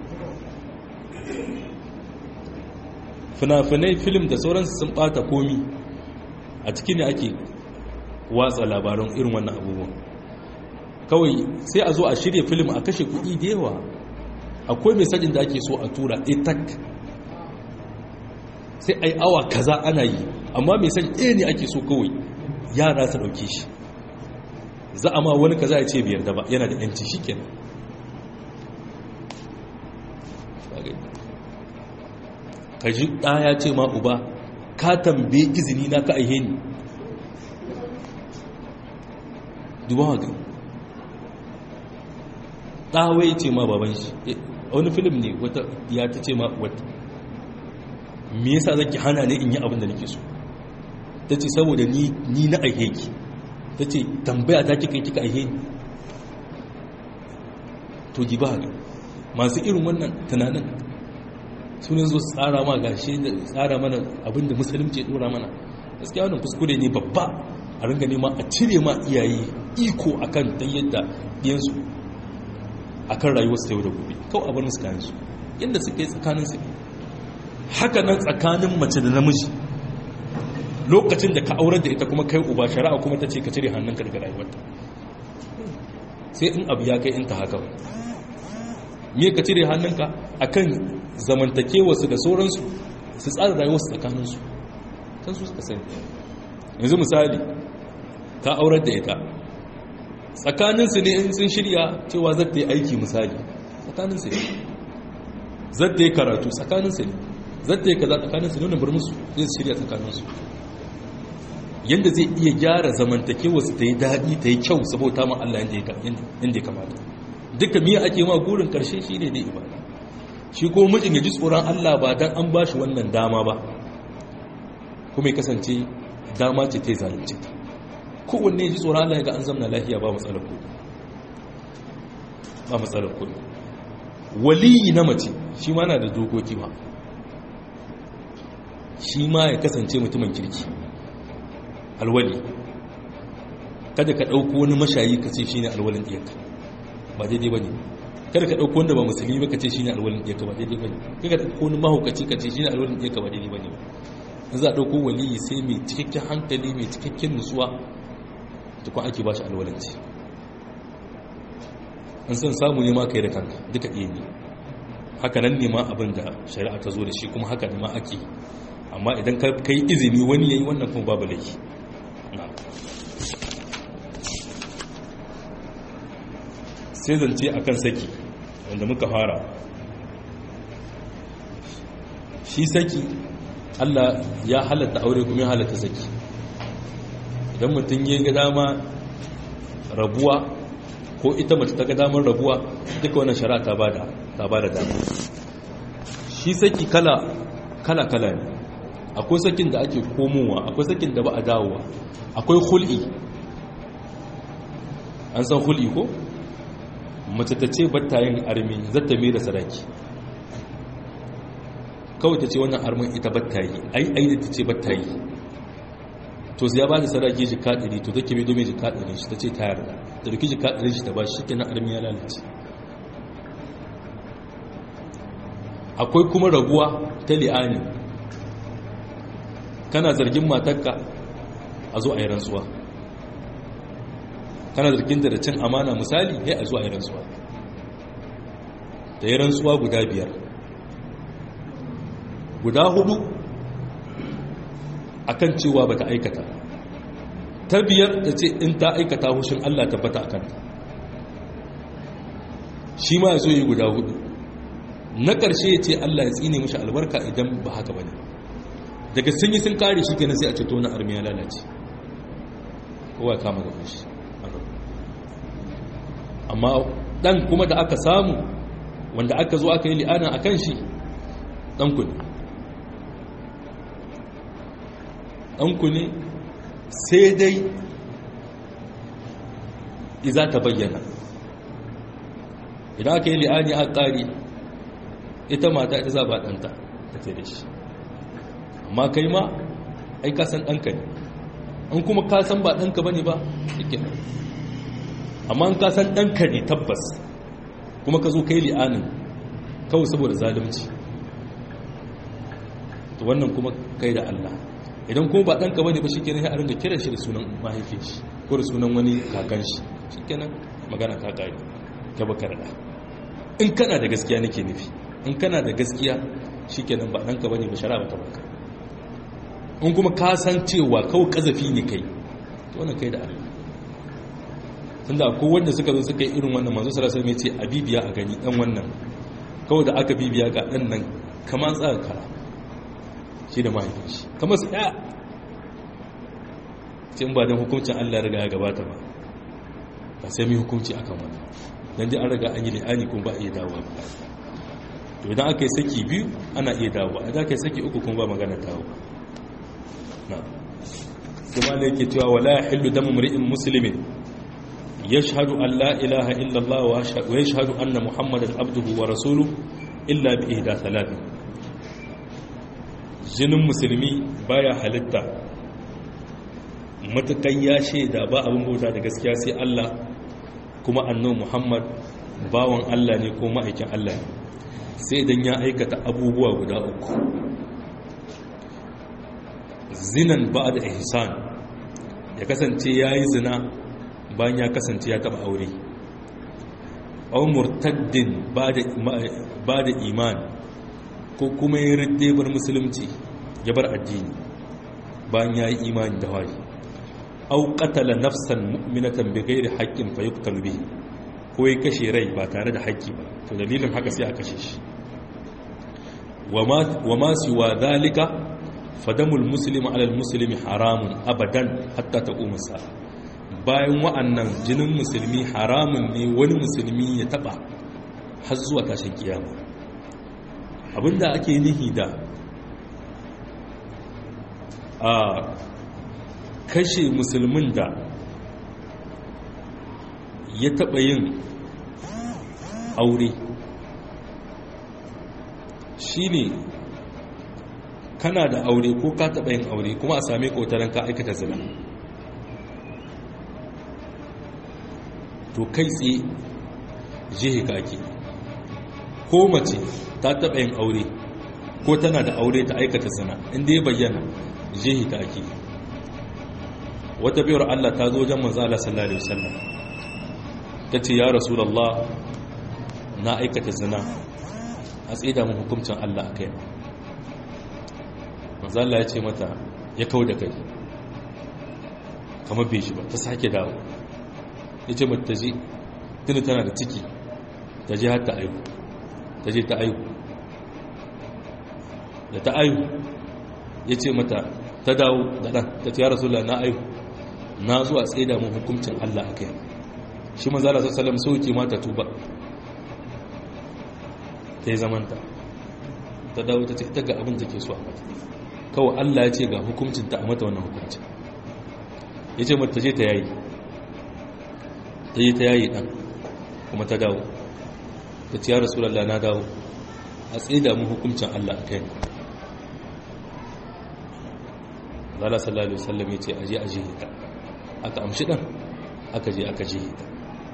Speaker 2: fina-finai film da sauransu sun ɓata komi a ciki ne ake watsa labaran irin wannan abubuwan kawai sai a zo a shirya film a kashe kuɗi da yawa akwai mai sajin da ake so a tura etak sai a yi awa kaza ana yi amma mai sajin ɗaya ne ake so kawai yara su ɗauke shi za a ma wani kaza ya ce biyar da ba yana da yanci shi kenan ka ji ɗaya ce ma uba ka tambaye izini na ka aihe ni duba haka ɗawai ce ma baban shi wani filim ne wata ya ta ce ma wata me yasa zaki hana ne in yi abin da nake so ta ce saboda ni na aihe ki ta ce tambaya ta kika kika aihe ni to ji ba haka masu irin wannan tunanin sunan zo tsara ma gashe da tsara mana abin da musulunci ya dora mana gaskiya wannan kuskure ne babba a ringa nema a cire ma iyaye iko akan dan yadda ɗiyansu akan rayuwarsu ta yau da gobe kawai a bar musu kayansu yadda suka yi tsakaninsu haka nan tsakanin mace da namiji lokacin da ka aurar da ita kuma kai uba shari'a kuma ta ce ka cire hannunka daga rayuwarta sai in abu ya kai in ta haka me ka cire hannunka akan zamantakewarsu da sauransu su tsara rayuwarsu tsakaninsu kan su suka sani yanzu misali ka aurar da ita tsakaninsu ne in sun shirya cewa zata yi aiki misali tsakaninsu ne zata yi karatu tsakaninsu ne zata yi kaza tsakaninsu ne wani bar musu zai shirya tsakaninsu yadda zai iya gyara zamantakewa su ta yi daɗi ta yi kyau saboda ma Allah yadda ya kamata duka miya ake ma gurin ƙarshe shi ne dai ibada shi ko mijin ya ji tsoron Allah ba don an ba shi wannan dama ba kuma ya kasance dama ce ta yi zalunci ta kowanne ya ji tsoron Allah ya ga an zamna lafiya ba matsalar kuɗi ba matsalar kuɗi waliyi na mace shi ma na da dokoki ba shi ma ya kasance mutumin kirki alwali kada ka ɗauko wani mashayi ka ce shi ne alwalin ɗiyarka ba daidai ba ne kada ka ɗauko wanda ba musulmi ba ka ce shi ne alwalin ɗiyarka ba daidai ba ne kada ka ɗauko wani mahaukaci ka ce shi ne alwalin ɗiyarka ba daidai ba ne in za a ɗauko waliyi sai mai cikakken hankali mai cikakken nutsuwa tukun ake ba shi alwalanci in san samu ne ma ka yi da kanka duka iya ne haka nan ne ma abin da shari'a ta zo da shi kuma haka ne ma ake amma idan ka yi izini wani ya yi wannan kuma babu laifi sai zance a kan saki wanda muka fara shi saki allah ya halatta aure kuma ya halatta saki idan mutum ya ga dama rabuwa ko ita mace ta ga damar rabuwa duka wannan shari'a ta bada ta bada dama shi saki kala kala kala ne akwai sakin da ake komowa akwai sakin da ba a dawowa akwai hul'i an san hul'i ko mace ta ce batta yin armi zata mai da sadaki kawai ta ce wannan armin ita batta yi ai ai da ta ce batta yi to ya ba da sadaki jika ɗari to take mai domin jika ɗari shi ta ce ta yarda da duki jika ɗari shi ta ba shi kenan armi ya lalace akwai kuma rabuwa ta li'ani kana zargin matarka a zo a yi rantsuwa kana zargin da cin amana misali ya a zo a yi rantsuwa da yi rantsuwa guda biyar guda hudu akan cewa bata aikata ta biyar ta ce in ta aikata hushin Allah tabbata a kanta shi ma ya zo yi guda hudu na ƙarshe ya ce Allah ya tsine mashi albarka idan ba haka ba ne daga sun yi sun kare shi kenan sai a ceto na armiya lalace kowa kama gaban shi amma dan kuma da aka samu wanda aka zo aka yi li'ana a kan shi ɗanku ne ɗanku ne sai dai iza ta bayyana idan aka yi li'ani a ƙari ita mata ita za ba ɗanta ta ce da shi amma kai ma ai kasan ɗanka ne an kuma kasan ba ɗanka ba ne ba shike amma an kasan ɗanka ne tabbas kuma ka zo kai li'anin kawai saboda zalunci to wannan kuma kai da Allah idan kuma ba ɗanka ba ne ba shi kenan ya ringa kiran shi da sunan mahaifin shi ko da sunan wani kakan shi shi kenan magana ta ƙari ka baka da in kana da gaskiya nake nufi in kana da gaskiya shi kenan ba ɗanka ba ne ba shara ba ta baka in kuma ka san cewa kawai kazafi ne kai to wannan kai da Allah tunda ko wanda suka zo suka yi irin wannan manzo sallallahu alaihi wasallam ya ce a bibiya a gani dan wannan kawai da aka bibiya ga dan nan kamar tsaka kara shi da mahaifin shi kamar su ɗaya cin ba don hukuncin Allah ya riga ya gabata ba ba sai mai hukunci akan wani don dai an riga an yi li'ani kuma ba a iya dawowa ba to idan aka yi saki biyu ana iya dawowa idan aka yi saki uku kuma ba magana dawowa na kuma da yake cewa wala yahillu damu mri'in muslimin yashhadu an la ilaha illa Allah wa yashhadu anna muhammadan abduhu wa rasuluhu illa bi ihda thalathin jinin musulmi baya halitta matukan ya shaida ba abin bauta da gaskiya sai Allah kuma annabi Muhammad bawan Allah ne ko ma'aikin Allah ne sai idan ya aikata abubuwa guda uku zinan ba da ihsan ya kasance ya yi zina bayan ya kasance ya taba aure au murtaddin ba da imani ko kuma ya ridde bar musulunci ya bar addini bayan ya yi imani da wari au qatala nafsan mu'minatan bighairi haqqin fa yuqtalu bihi ko ya kashe rai ba tare da haƙƙi ba to dalilin haka sai a kashe shi wa ma siwa dalika fadamul muslimi alal muslimi haramun abadan hatta taquma sa'a bayan wa'annan jinin musulmi haramun ne wani musulmi ya taba har zuwa tashin kiyama abinda ake nihi da a kashe musulmin da ya taɓa yin aure shi ne kana da aure ko ka taɓa yin aure kuma a same ƙotarin ka aikata zina to kai tsaye jihe kake ko mace ta taɓa yin aure ko tana da aure ta aikata zina inda ya bayyana jihe kake wata biyar Allah ta zo wajen manzala sallallahu alaihi wasallam ta ce ya rasulullah na aikata zina a tsida mu hukuncin Allah akai manzala ya ce mata ya kau da kai kamar bai shi ba ta sake dawo ya ce mata je tuni tana da ciki ta je har ta aihu ta je ta aihu da ta aihu ya ce mata ta dawo da ɗan ta ce ya rasulullah na aihu na zuwa tsaida mun hukuncin Allah a kai shi manzala sassalam sauke mata tuba ta yi zamanta ta dawo ta ce ta ga abin da ke so a mata kawai Allah ya ce ga hukuncin ta a mata wannan hukuncin ya ce mata je ta yayi ta yi ta yayi ɗan kuma ta dawo ta ce ya rasulallah na dawo a tsaida mun hukuncin Allah a kai zala sallallahu alaihi wasallam ya ce aje aje ta aka amshi dan aka je aka je ta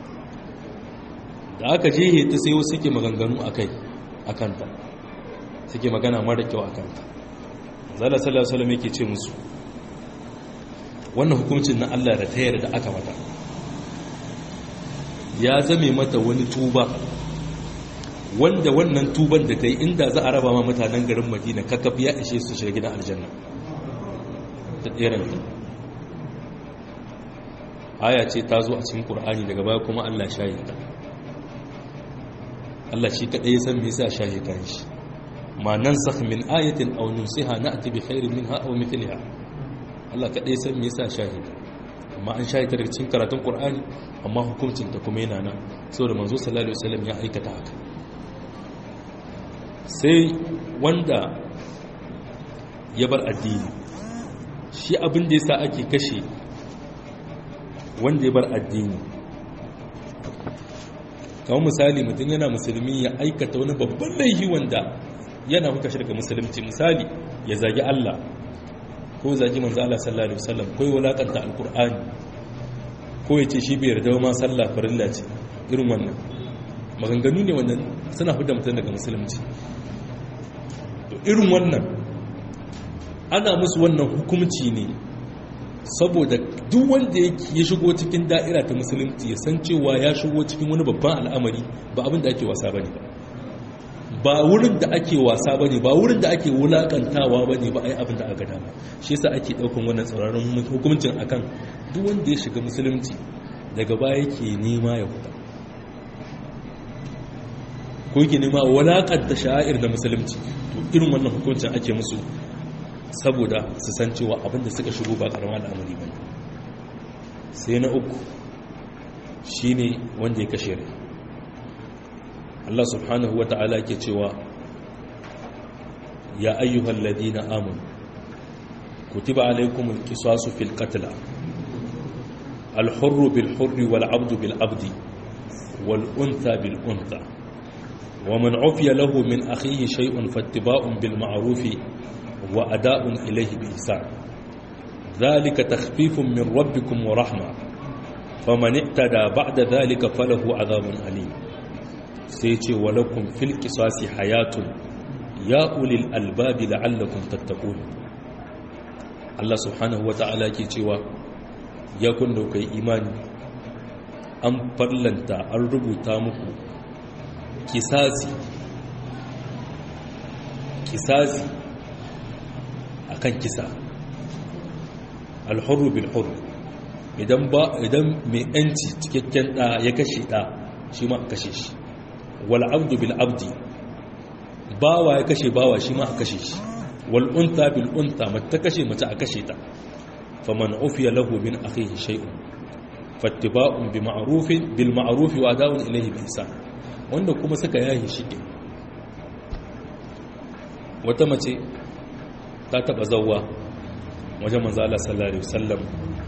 Speaker 2: da aka je ta sai wasu suke maganganu akai akanta suke magana mara kyau akanta zala sallallahu alaihi wasallam yake ce musu wannan hukuncin na Allah da ta yarda aka mata ya zame mata wani tuba wanda wannan tuban da ta yi inda za a raba ma mutanen garin madina kakaf ya ishe su shiga gidan aljanna ta tseren aya ce ta zo a cikin ƙur'ani daga baya kuma allah shahi ta allah shi kaɗai ya san me yasa shahi kan shi ma nan sakh min ayatin aw nusiha na'ti bi khairin minha aw mithliha allah kaɗai ya san me yasa shahi ta amma an shahi ta daga cikin karatun ƙur'ani amma hukuncin ta kuma yana nan saboda manzo sallallahu alaihi wasallam ya aikata haka sai wanda ya bar addini shi abin da yasa ake kashe wanda ya bar addini kamar misali mutum yana musulmi ya aikata wani babban laifi wanda yana muka shirka musulunci misali ya zagi Allah ko zagi manzo Allah sallallahu alaihi wasallam ko ya wulakanta alqur'ani ko ya ce shi bai yarda ma sallah farilla ce irin wannan maganganu ne wannan suna fidda mutum daga musulunci to irin wannan ana musu wannan hukumci ne saboda duk wanda ya shigo cikin da'ira ta musulunci ya san cewa ya shigo cikin wani babban al'amari ba abin da ake wasa bane ba ba wurin da ake wasa bane ba wurin da ake wulakantawa bane ba ai abin da aka dama shi yasa ake daukan wannan tsauraran hukuncin akan duk wanda ya shiga musulunci daga baya yake nema ya fita ko yake nema walakanta sha'ir da musulunci to irin wannan hukuncin ake musu saboda su san cewa abinda suka shigo ba karama al'amari ba sai na uku shine wanda ya kashe rai Allah subhanahu wa ta'ala ke cewa ya ayyuhal ladina amanu kutiba alaykumul qisasu fil qatl al hurru bil hurri wal abdu bil abdi wal untha bil untha ومن عفي له من أخيه شيء فاتباع بالمعروف وأداء إليه بإحسان ذلك تخفيف من ربكم ورحمة فمن اعتدى بعد ذلك فله عذاب أليم سيتي ولكم في القصاص حياة يا أولي الألباب لعلكم تتقون الله سبحانه وتعالى كيتوا يكون لك إيمان أم فرلنتا الربو تامكو kisasi kisasi akan kisa alhurru bil hurr idan ba idan mai yanci cikakken da ya kashe da shi ma kashe shi wal abdu bil abdi bawa ya kashe bawa shi ma kashe shi wal unta bil unta mace ta kashe mace a kashe ta faman ufiya lahu min akhihi shay'un fattiba'un bi ma'rufin bil ma'ruf wa da'un ilayhi bi ihsan wanda kuma suka yayi shi wata mace ta taba zawwa wajen manzo Allah sallallahu alaihi wasallam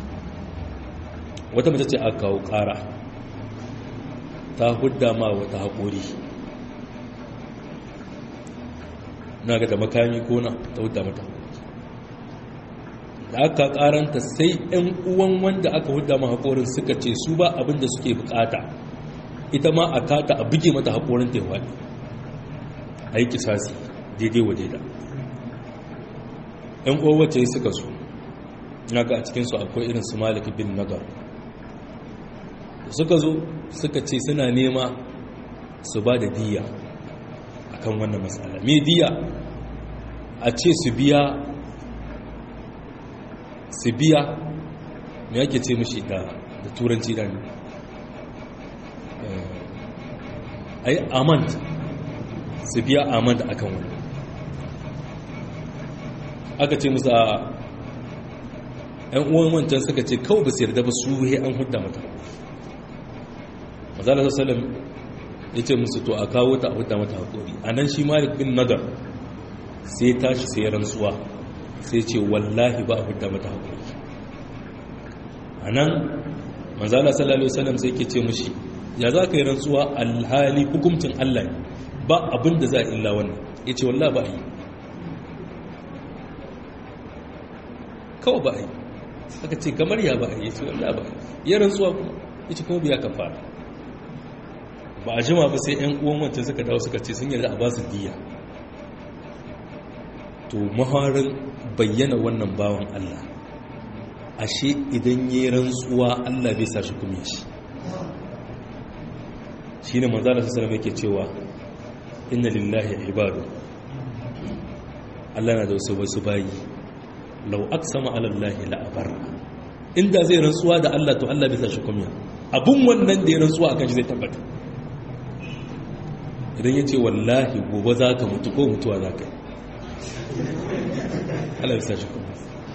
Speaker 2: wata mace ce aka kawo ƙara ta hudda ma wata haƙori na ga da makami kona ta hudda mata da aka ƙaranta sai 'yan uwan wanda aka hudda ma haƙorin suka ce su ba abinda suke bukata ita ma a kata a buge mata haƙorin taiwani a yi kisasi daidai wa daida 'yan uwan wacce suka su na ga a cikinsu akwai irin su malik bin nagar suka zo suka ce suna nema su ba da diya a kan wannan matsala me diya a ce su biya su biya me ake ce mashi da turanci da ne a yi amand su biya amand a kan wani aka ce musu a ‘yan uwan wancan suka ce kawai ba su yarda ba su he an hudda mata mazalar salam ya ce musu to a kawo ta a hudda mata haƙori a nan shi malik bin nadar sai tashi sai rantsuwa sai ce wallahi ba a hudda mata haƙori a nan mazalar sallallahu salam sai ke ce mushi ya za ka yi rantsuwa alhali hukumcin allah ba abin da za a illa wannan ya ce wallahi ba a yi kawai ba a yi aka ce kamar ya ba a yi ce wallahi ba a yi ya rantsuwa kuma ya ce kuma biya ka fara ba a jima ba sai 'yan uwan wancan suka dawo suka ce sun yarda a ba su diya to maharin bayyana wannan bawan Allah ashe idan yi rantsuwa Allah bai sa shi kuma shi shi ne manzala su salama yake cewa inna lillahi ibadu Allah na da wasu wasu bayi lau aksama alallahi la'abarra inda zai rantsuwa da Allah to Allah bai sa shi kuma abun wannan da ya rantsuwa akan shi zai tabbata idan ya ce wallahi gobe za ka mutu ko mutuwa za ka yi Allah bisa shi kuma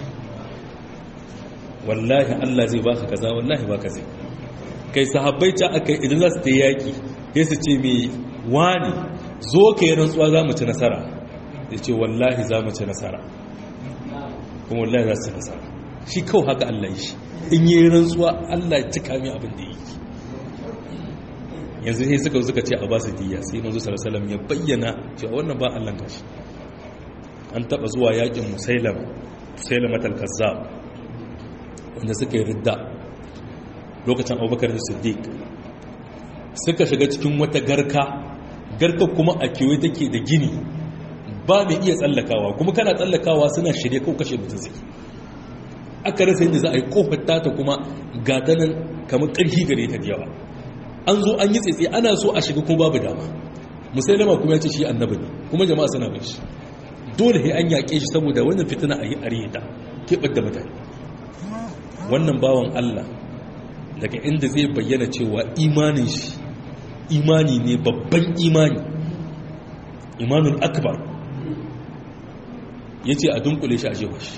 Speaker 2: wallahi Allah zai baka kaza wallahi baka zai kai sahabbai ta aka idan za su ta yaki sai su ce mai wani zo ka yi rantsuwa za mu ci nasara ya ce wallahi za mu ci nasara kuma wallahi za su ci nasara shi kawai haka Allah yi shi in yi rantsuwa Allah ya cika mai abin da yi yanzu sai suka suka ce a ba su diya sai manzo sallallahu ya bayyana cewa wannan ba Allah kashi an taba zuwa yakin musailam musailam al-kazzab wanda suka yi ridda lokacin Abubakar Siddiq suka shiga cikin wata garka garka kuma a kewaye take da gini ba mai iya tsallakawa kuma kana tsallakawa suna shirye ko kashe mutum zai aka rasa yadda za a yi kofar tata kuma gatanan kamar ƙarfi gare ta da yawa an zo an yi tsaitsi ana so a shiga ko babu dama musailama kuma ya ce shi annabi ne kuma jama'a suna bin shi dole sai an yaƙe shi saboda wannan fitina a yi ariye ta keɓar da mutane wannan bawan allah daga inda zai bayyana cewa imanin shi imani ne babban imani imanin akbar ya ce a dunkule shi a jewa shi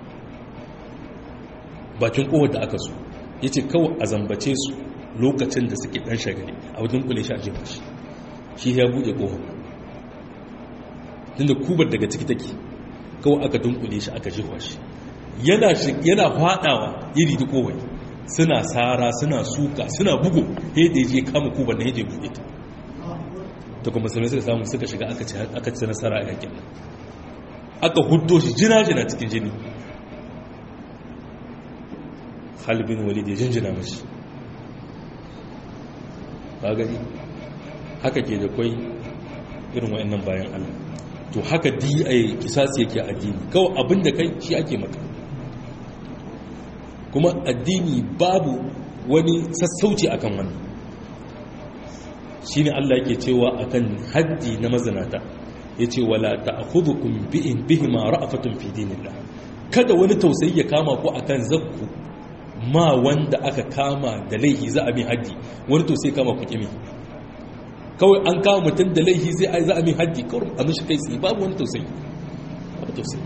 Speaker 2: bakin kowar da aka so ya ce kawai a zambace su lokacin da suke dan shagari a wajen kule shi a jefa shi shi ya buɗe ƙofa tunda kubar daga ciki take kawai aka dunkule shi aka jefa shi yana faɗawa iri da kowai suna sara suna suka suna bugu yadda ya je kama kubar na yadda ya buɗe ta ta kuma musulmi suka samu suka shiga aka ci nasara a yakin aka huddo shi jina-jina cikin jini halibin walid ya jinjina mashi ba gani haka ke da kwai irin wa'annan bayan Allah to haka DI kisasi yake addini kawai abinda kai shi ake maka kuma addini babu wani sassauci akan wannan shine Allah yake cewa akan haddi na mazinata yace wala ta'khudhukum bi'in bihima ra'afatun fi dinillah kada wani tausayi ya kama ku akan zakku ma wanda aka kama da laihi za a mai haddi wani to sai kama ku kimi kawai an kama mutum da laihi sai a za a mai haddi kawai a mishi kai tsaye babu wani tausayi babu tausayi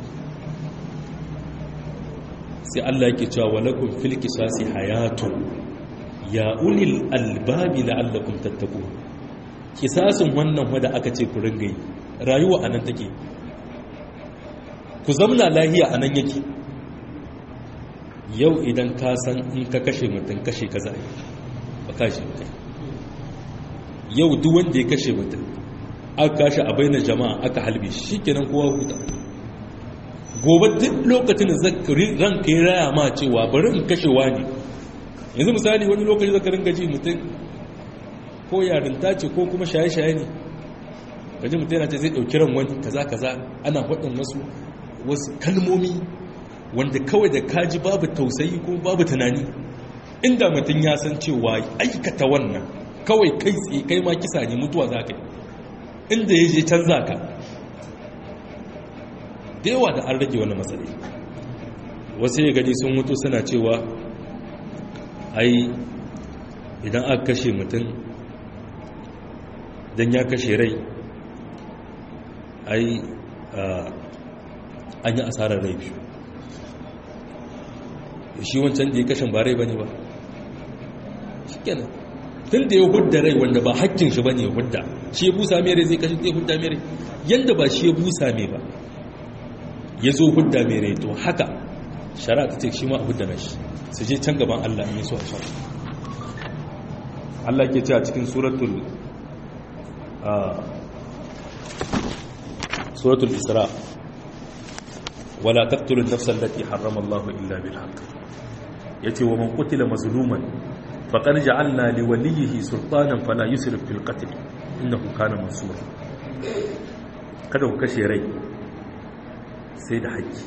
Speaker 2: sai Allah yake cewa walakum fil qisasi hayatun ya ulil albabi la'allakum tattaqun kisasin wannan wanda aka ce ku ringa yi rayuwa anan take ku zamna lahiya anan yake yau idan ka san in ka kashe mutum kashe ka zai ba kashe mutum yau duk wanda ya kashe mutum aka kashe a bainar jama'a aka halbe shi kenan kowa huta gobe duk lokacin da ranka ya raya ma cewa bari in kashewa ne yanzu misali wani lokaci zaka ringa ji mutum ko yarinta ce ko kuma shaye-shaye ne gaji mutum yana ce zai ɗauki ran wani kaza kaza ana faɗin wasu wasu kalmomi wanda kawai da kaji babu tausayi ko babu tunani inda mutum ya san cewa aikata wannan kawai kai tsaye kai ma kisa ne mutuwa za ka yi inda ya je canza ka da yawa da an rage wani matsalai wasu ya gani sun mutu suna cewa ai idan aka kashe mutum don ya kashe rai ai an yi asarar rai biyu shi wancan da ya kashe ba rai ba ne ba shi kenan tun da ya hudda rai wanda ba hakkin shi ba ne ya hudda shi ya busa mere zai kashe zai hudda mere yadda ba shi ya busa me ba ya zo hudda mere to haka shari'a ta ce shi ma a hudda na shi su je can gaban Allah in yi so a sha Allah ke ce a cikin suratul suratul isra wala taqtulu an-nafsa allati harrama Allah illa bil haqq yace wa man qutila mazluman faqad ja'alna li waliyhi sultanan fala yusrif fil qatl innahu kana mansura kada ku kashe rai sai da haƙƙi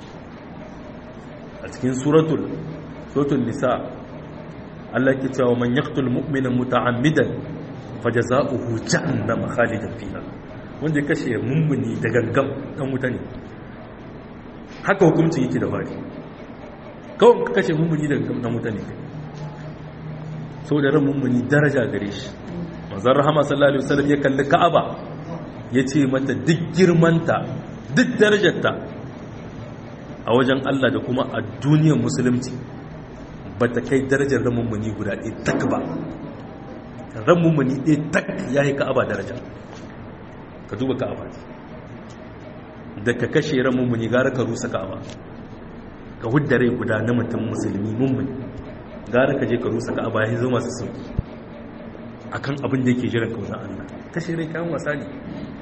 Speaker 2: a cikin suratul suratul nisa Allah ke cewa man yaqtul mu'mina muta'ammidan fajaza'uhu jahannam khalidan fiha wanda ya kashe mummuni da gangam dan wuta ne haka hukuncin yake da fari kawai ka kashe mummuni da gangam dan wuta ne sau da ran mummuni daraja gare shi manzon rahama sallallahu alaihi wasallam ya kalli ka'aba ya ce mata duk girmanta duk darajarta a wajen Allah da kuma a duniyar musulunci ba ta kai darajar ran mummuni guda ɗaya tak ba ran mummuni ɗaya tak ya yi ka'aba daraja ka duba ka'aba da ka kashe ran mummuni gara ka rusa ka'aba ka hudda rai guda na mutum musulmi mummuni gara ka je ka rusa ka'aba ya zo masu sauki akan abin da yake jiran kaunar Allah kashe rai kayan wasa ne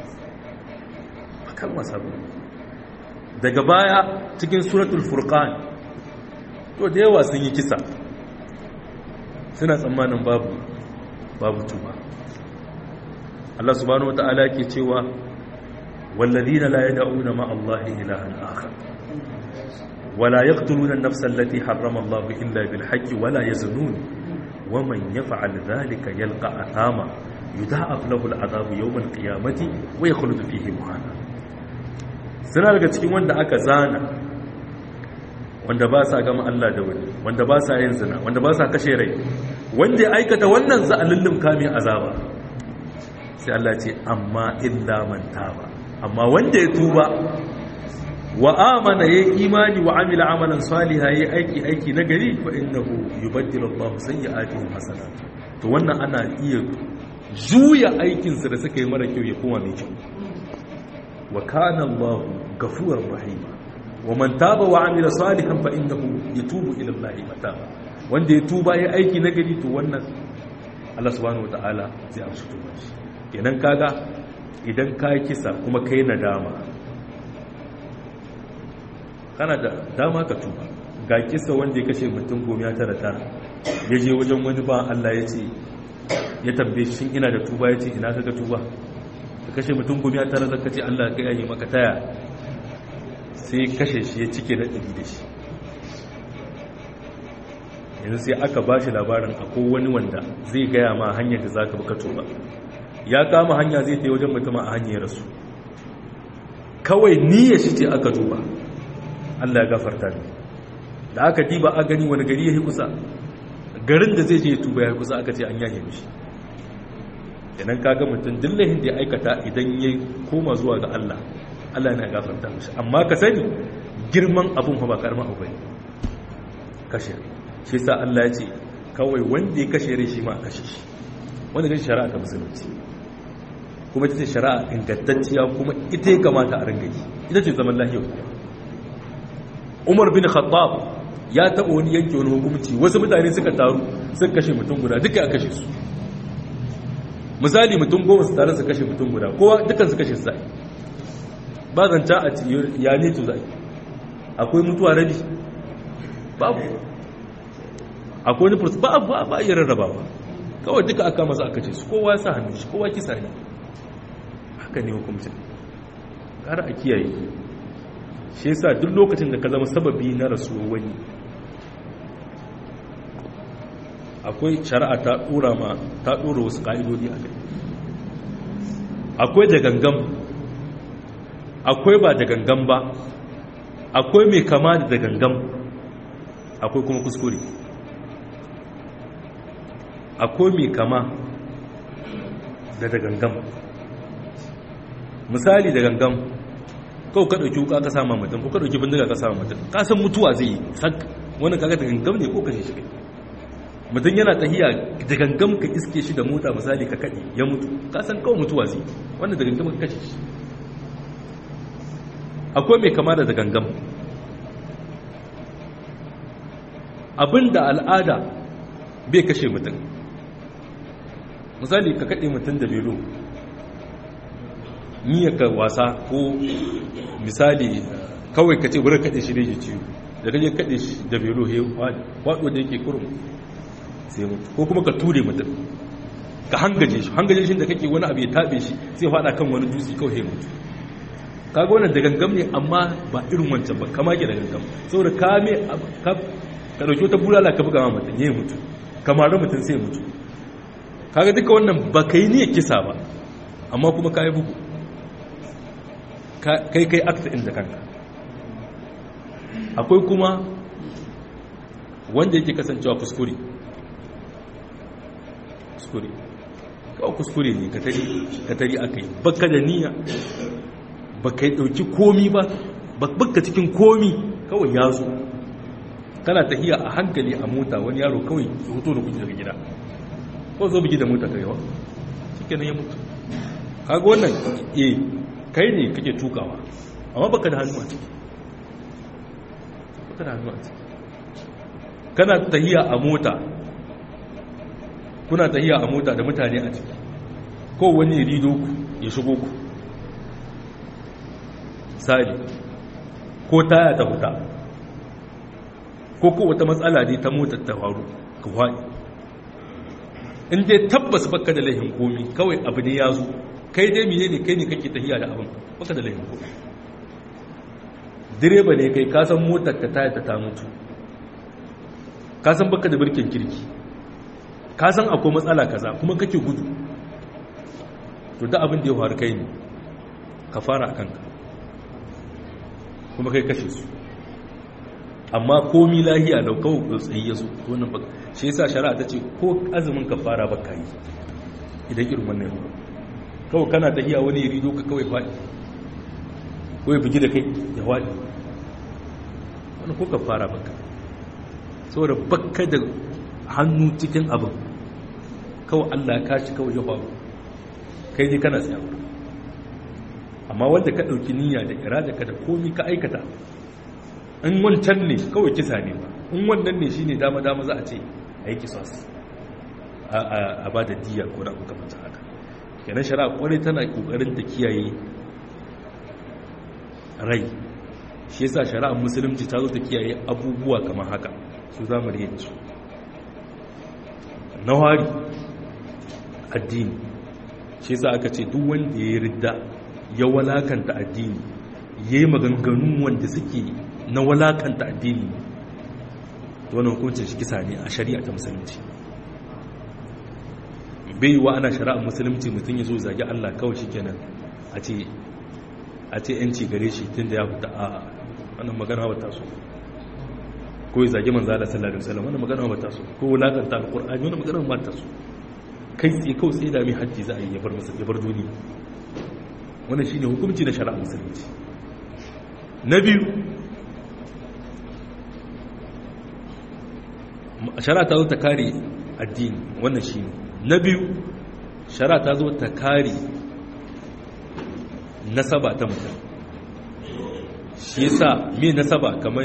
Speaker 2: kan wasa ba daga baya cikin suratul furqan to da yawa sun yi kisa suna tsammanin babu babu tuba Allah subhanahu wata'ala ke cewa walladina la yad'una ma Allah ilahan akhar wala yaqtuluna an-nafsa allati harrama Allah illa bil haqqi wala yaznun ومن يفعل ذلك يلقى أثاما يضاعف له العذاب يوم القيامة ويخلد فيه مهانا suna daga cikin wanda aka zana wanda ba sa gama Allah da wani wanda ba sa yin zina wanda ba sa kashe rai wanda ya aikata wannan za a lullum kamin azaba sai Allah ce amma illa man taba amma wanda ya tuba wa amana yayi imani wa amila amalan saliha yayi aiki aiki na gari fa innahu yubaddilu Allahu sayyi'atihim hasanat to wannan ana iya juya aikin sa da suka yi mara kyau ya koma mai kyau wa kana Allahu ghafurur rahim wa man taba wa amila salihan fa innahu yatubu ila Allahi mataba wanda ya tuba yayi aiki na gari to wannan Allah subhanahu wataala zai amsa tuba shi kenan kaga idan ka kisa kuma kai nadama kana da dama ka tuba ga kisa wanda ya kashe mutum goma ya tara tara ya je wajen wani ba Allah ya ce ya tambaye shi ina da tuba ya ce ina ka ga tuba ka kashe mutum goma ya tara zaka ce Allah ka yayi maka taya sai kashe shi ya cike da ɗari da shi yanzu sai aka ba shi labarin akwai wani wanda zai gaya ma hanyar da za ka baka tuba ya kama hanya zai ta wajen mutum a hanyar rasu kawai niyyar shi ce aka duba Allah ya gafarta ne da aka diba a gani wani gari ya yi kusa garin da zai je tuba ya kusa aka ce an yage mishi idan ka ga mutum dillahin da ya aikata idan ya koma zuwa ga Allah Allah yana gafarta mishi amma ka sani girman abun ba karamin abu bane kashe shi yasa Allah ya ce kawai wanda ya kashe rai shi ma kashe shi wanda kashe shari'a ta musulunci kuma ita ce shari'a ingantacciya kuma ita ya kamata a ringa yi ita ce zaman lahiyar Umar bin Khattab ya taɓa wani yanke wani hukumci wasu mutane suka taru suka kashe mutum guda duka a kashe su misali mutum goma su tare su kashe mutum guda kowa dukkan su kashe su zai ba zanta a ya ne to zai akwai mutuwa rabi babu akwai wani fursu ba ba ba iya rarrabawa kawai duka aka masa aka ce su kowa sa hannun shi kowa kisa ne haka ne hukumcin ƙara a kiyaye shi yasa duk lokacin da ka zama sababi na rasuwar wani akwai shari'a ta dora ma ta dora wasu ka'idodi a kai akwai da gangan akwai ba da gangan ba akwai mai kama da gangan akwai kuma kuskure akwai mai kama da da gangan misali da gangan kawai ka ɗauki wuka ka sama mutum ko ka ɗauki bindiga ka sama mutum ka san mutuwa zai yi sak wani kaga da gangan ne ko kashe shi kai mutum yana tahiya da gangan ka iske shi da mota misali ka kaɗe ya mutu ka san kawai mutuwa zai wanda da gangan ka kashe shi akwai mai kama da gangan abinda al'ada bai kashe mutum misali ka kaɗe mutum da belo ka wasa ko misali kawai ka ce wurin kaɗe shi da ya ciwo da kaje kaɗe shi da belo he waɗo da yake kurum sai mutu ko kuma ka ture mutum ka hangaje shi hangaje shi da kake wani abu ya taɓe shi sai faɗa kan wani dutse kawai he mutu kaga wannan da gangam ne amma ba irin wancan ba kama ke da gangam saboda ka me ka dauki wata bulala ka buga ma mutum yayi mutu kamar mutum sai mutu kaga duka wannan ba kai ne kisa ba amma kuma ka yi bugu kai kai akta inda kanka akwai kuma wanda yake kasancewa kuskure kuskure kawai kuskure ne ka tari aka yi baka da niyya ba ka yi ɗauki komi ba baka cikin komi kawai ya zo kana tahiya a hankali a mota wani yaro kawai ya hoto da kuji daga gida ko zo bigi da mota ka yawa shi kenan ya mutu kaga wannan e kai ne kake tukawa amma baka da hannu a ciki baka da hannu a ciki kana tahiya a mota kuna tahiya a mota da mutane a ciki ko wani rido ku ya shigo ku sali ko taya ta huta ko ko wata matsala ne ta motar ta faru ka faɗi in dai tabbas baka da laihin komi kawai abu ne ya zo kai dai miye ne kai ne kake tahiya da abin baka da laihin komi direba ne kai kasan motar ka taya ta ta mutu kasan baka da birkin kirki kasan akwai matsala kaza kuma kake gudu to da abin da ya faru kai ne ka fara a kanka kuma kai kashe su amma komi lahiya da kawo tsayi ya zo wannan ba shi yasa shari'a ta ce ko azumin ka fara ba ka yi idan irin wannan yau kawai kana tahiya wani rido ka kawai faɗi ko ya bugi da kai ya faɗi wani ko ka fara baka saboda baka da hannu cikin abin kawai allah ya kashi kawai ya faru kai ne kana tsayawa amma wanda ka ɗauki niyya da irada ka da komi ka aikata in wancan ne kawai kisa ne ba in wannan ne shine dama dama za a ce a yi kisas a ba da diya ko da kuka mata haka kenan shari'a kwarai tana kokarin ta kiyaye rai shi yasa shari'ar musulunci ta zo ta kiyaye abubuwa kamar haka su za mu yanzu na wari addini shi yasa aka ce duk wanda ya ridda ya walakanta addini ya yi maganganu wanda suke na walakanta addini wannan hukuncin shi kisa ne a shari'a ta musulunci bai wa ana shari'ar musulunci mutum ya zo zagi Allah kawai shi kenan a ce a ce yanci gare shi tun da ya fita a wannan magana ba ta so ko ya zagi manzo Allah sallallahu alaihi wasallam wannan magana ba ta so ko wulakanta alqur'ani wannan magana ba ta so kai tsaye kawai tsaye da mai hajji za a yi ya bar masa ya bar duniya wannan shine hukunci na shari'ar musulunci na biyu shara ta zo ta kare addini wannan shi ne na biyu shara ta zo ta kare nasaba ta mutum shi yasa me nasaba kamar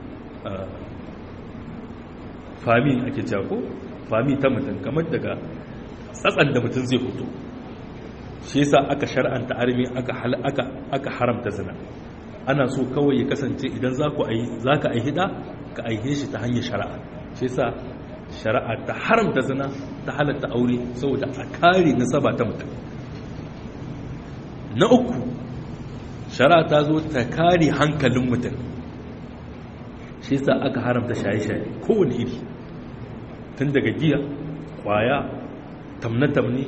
Speaker 2: fami ake jako fami ta mutum kamar daga tsatsan da mutum zai fito shi yasa aka shar'anta armi aka aka aka haramta zina ana so kawai ya kasance idan za ku ayi zaka ayi hida ka aihe shi ta hanyar shari'a shi yasa shari'a ta haramta zina ta halatta aure saboda a kare nasaba ta mutum na uku shari'a ta zo ta kare hankalin mutum shi yasa aka haramta shaye-shaye kowane iri tun daga giya kwaya tamne-tamne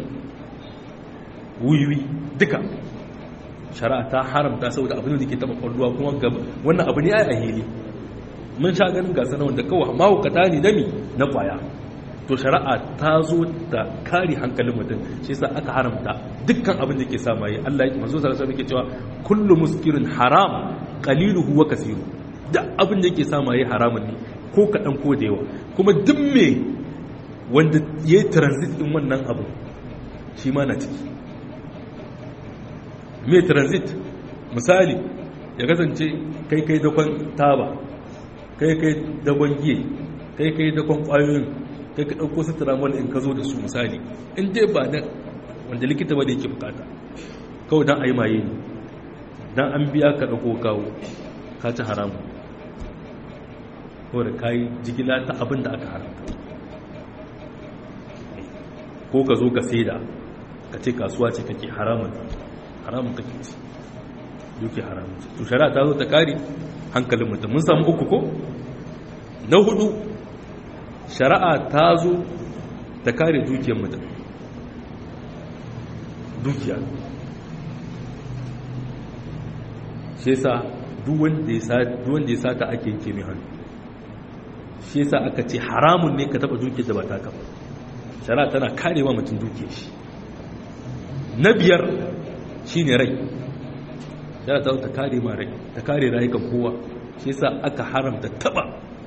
Speaker 2: wiwi duka shari'a ta haramta saboda abin da ke taba kwalluwa kuma gaba wannan abu ne a hili mun sha ganin gasa na wanda kawai mahaukata ne dami na kwaya to shari'a ta zo da kare hankalin mutum shi yasa aka haramta dukkan abin da ke sa maye Allah ya manzo sallallahu alaihi wasallam cewa kullu muskirin haram qaliluhu wa kasiru duk abin da yake sa maye haramun ne ko kadan ko da yawa kuma duk me wanda yayi transit din wannan abu shi ma na ciki me transit misali ya kasance kai kai dakon taba kai kai dakon giye kai kai dakon kwayoyin kai ka ɗauko su tiramol in ka zo da su misali in dai ba na wanda likita ba da yake bukata kawai don a yi maye ne don an biya ka ɗauko kawo ka ci haramu kawai da ka yi jigila ta abin da aka haramta ko ka zo ka saida ka ce kasuwa ce kake haramun haramun kake ci duke haramun to shari'a ta zo ta kare hankalin mutum mun samu uku ko na hudu shari'a ta zo ta kare dukiyar mutum dukiya shi yasa duk wanda ya sata ake yanke mai hannu shi yasa aka ce haramun ne ka taba dukiyar da ba ta kafa shari'a tana karewa mutum dukiyar shi na biyar shi ne rai shari'a ta ta kare ma rai ta kare rayukan kowa shi yasa aka haramta taba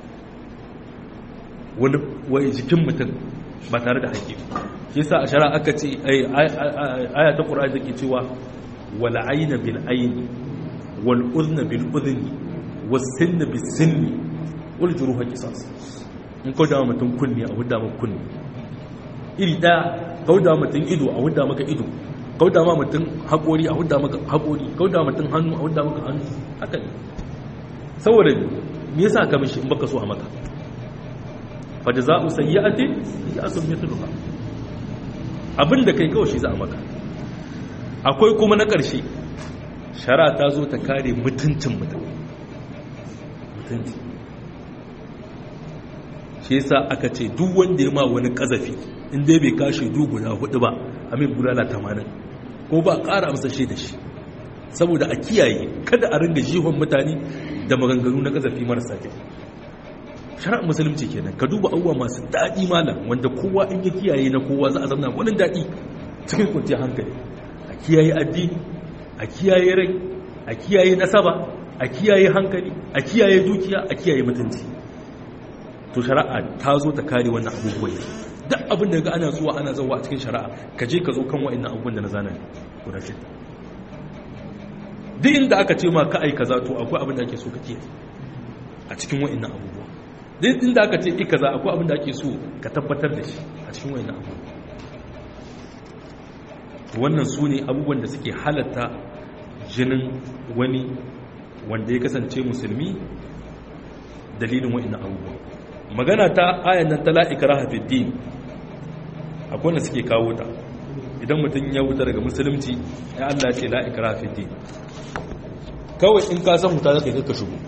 Speaker 2: wani wai jikin mutum ba tare da haƙƙi shi yasa a shari'a aka ce aya ta qur'ani take cewa wal ayna bil ayni wal udhna bil udhni was sinna bis sinni wal juruha qisas in ko da mutum kunni a hudda maka kunni iri da kauda mutum ido a hudda maka ido kauda ma mutum haƙori a hudda maka haƙori kauda mutum hannu a hudda maka hannu haka ne saboda me yasa ka mishi in baka so a maka fajaza'u sayyi'atin ya'sun mithluha abinda kai kawai shi za a maka akwai kuma na ƙarshe shara ta zo ta kare mutuncin mutum mutunci shi yasa aka ce duk wanda ya ma wani kazafi in dai bai kashe du guda hudu ba amin bulala tamanin ko ba ƙara amsa shi da shi saboda a kiyaye kada a ringa jihon mutane da maganganu na kazafi marasa kyau shari'ar musulunci kenan ka duba abubuwa masu daɗi malam wanda kowa in ya kiyaye na kowa za a zama wani daɗi cikin kwanciyar hankali a kiyaye addini a kiyaye rai a kiyaye nasaba a kiyaye hankali a kiyaye dukiya a kiyaye mutunci to shari'a ta zo ta kare wannan abubuwan duk abin da ga ana zuwa ana zawa a cikin shari'a ka je ka zo kan wa'annan abubuwan da na zana guda shida duk inda aka ce ma ka aika za to akwai abin da ake so ka kiyaye a cikin wa'annan abubuwa duk inda aka ce ki kaza akwai abin da ake so ka tabbatar da shi a cikin wa'annan abubuwa wannan su ne abubuwan da suke halatta jinin wani wanda ya kasance musulmi dalilin wa'annan abubuwa magana ta ayan nan ta la'ikara hafiddin akwai wanda suke kawo ta idan mutum ya wuta daga musulunci ya Allah ce la'ikara hafiddin kawai in ka san wuta zaka yi ka shigo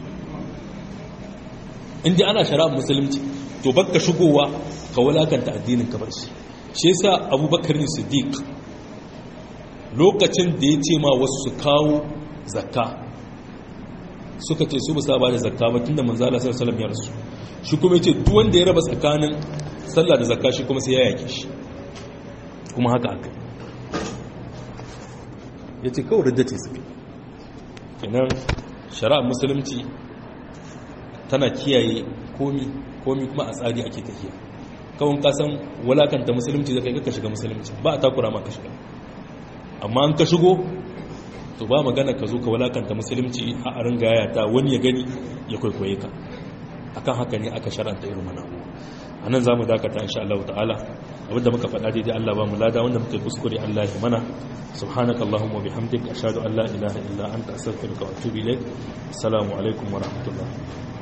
Speaker 2: inda ana shari'ar musulunci to baka shigowa ka wulakanta addinin ka bashi shi yasa abubakar ne siddiq lokacin da ya ce ma wasu su kawo zakka suka ce su ba sa ba da zakka ba tunda manzala sallallahu alaihi wasallam ya rasu shi kuma yace duk wanda ya raba tsakanin sallah da zakka shi kuma sai ya yake shi kuma haka aka yace kawai ridda ce suke kenan shari'ar musulunci tana kiyaye komi komi kuma a tsari ake tafiya kawon kasan walakanta musulunci zai kai ka shiga musulunci ba a takura ma ka shiga amma an ka shigo to ba magana ka zo ka walakanta musulunci a arin gayata wani ya gani ya kwaikwaye ka akan haka ne aka sharanta irin mana a nan za mu dakata insha Allah ta'ala abinda muka faɗa daidai Allah ba mu lada wanda muka yi kuskure Allah ya mana subhanaka allahumma bihamdika ashhadu an la ilaha illa anta astaghfiruka wa atubu ilaik assalamu alaikum wa rahmatullah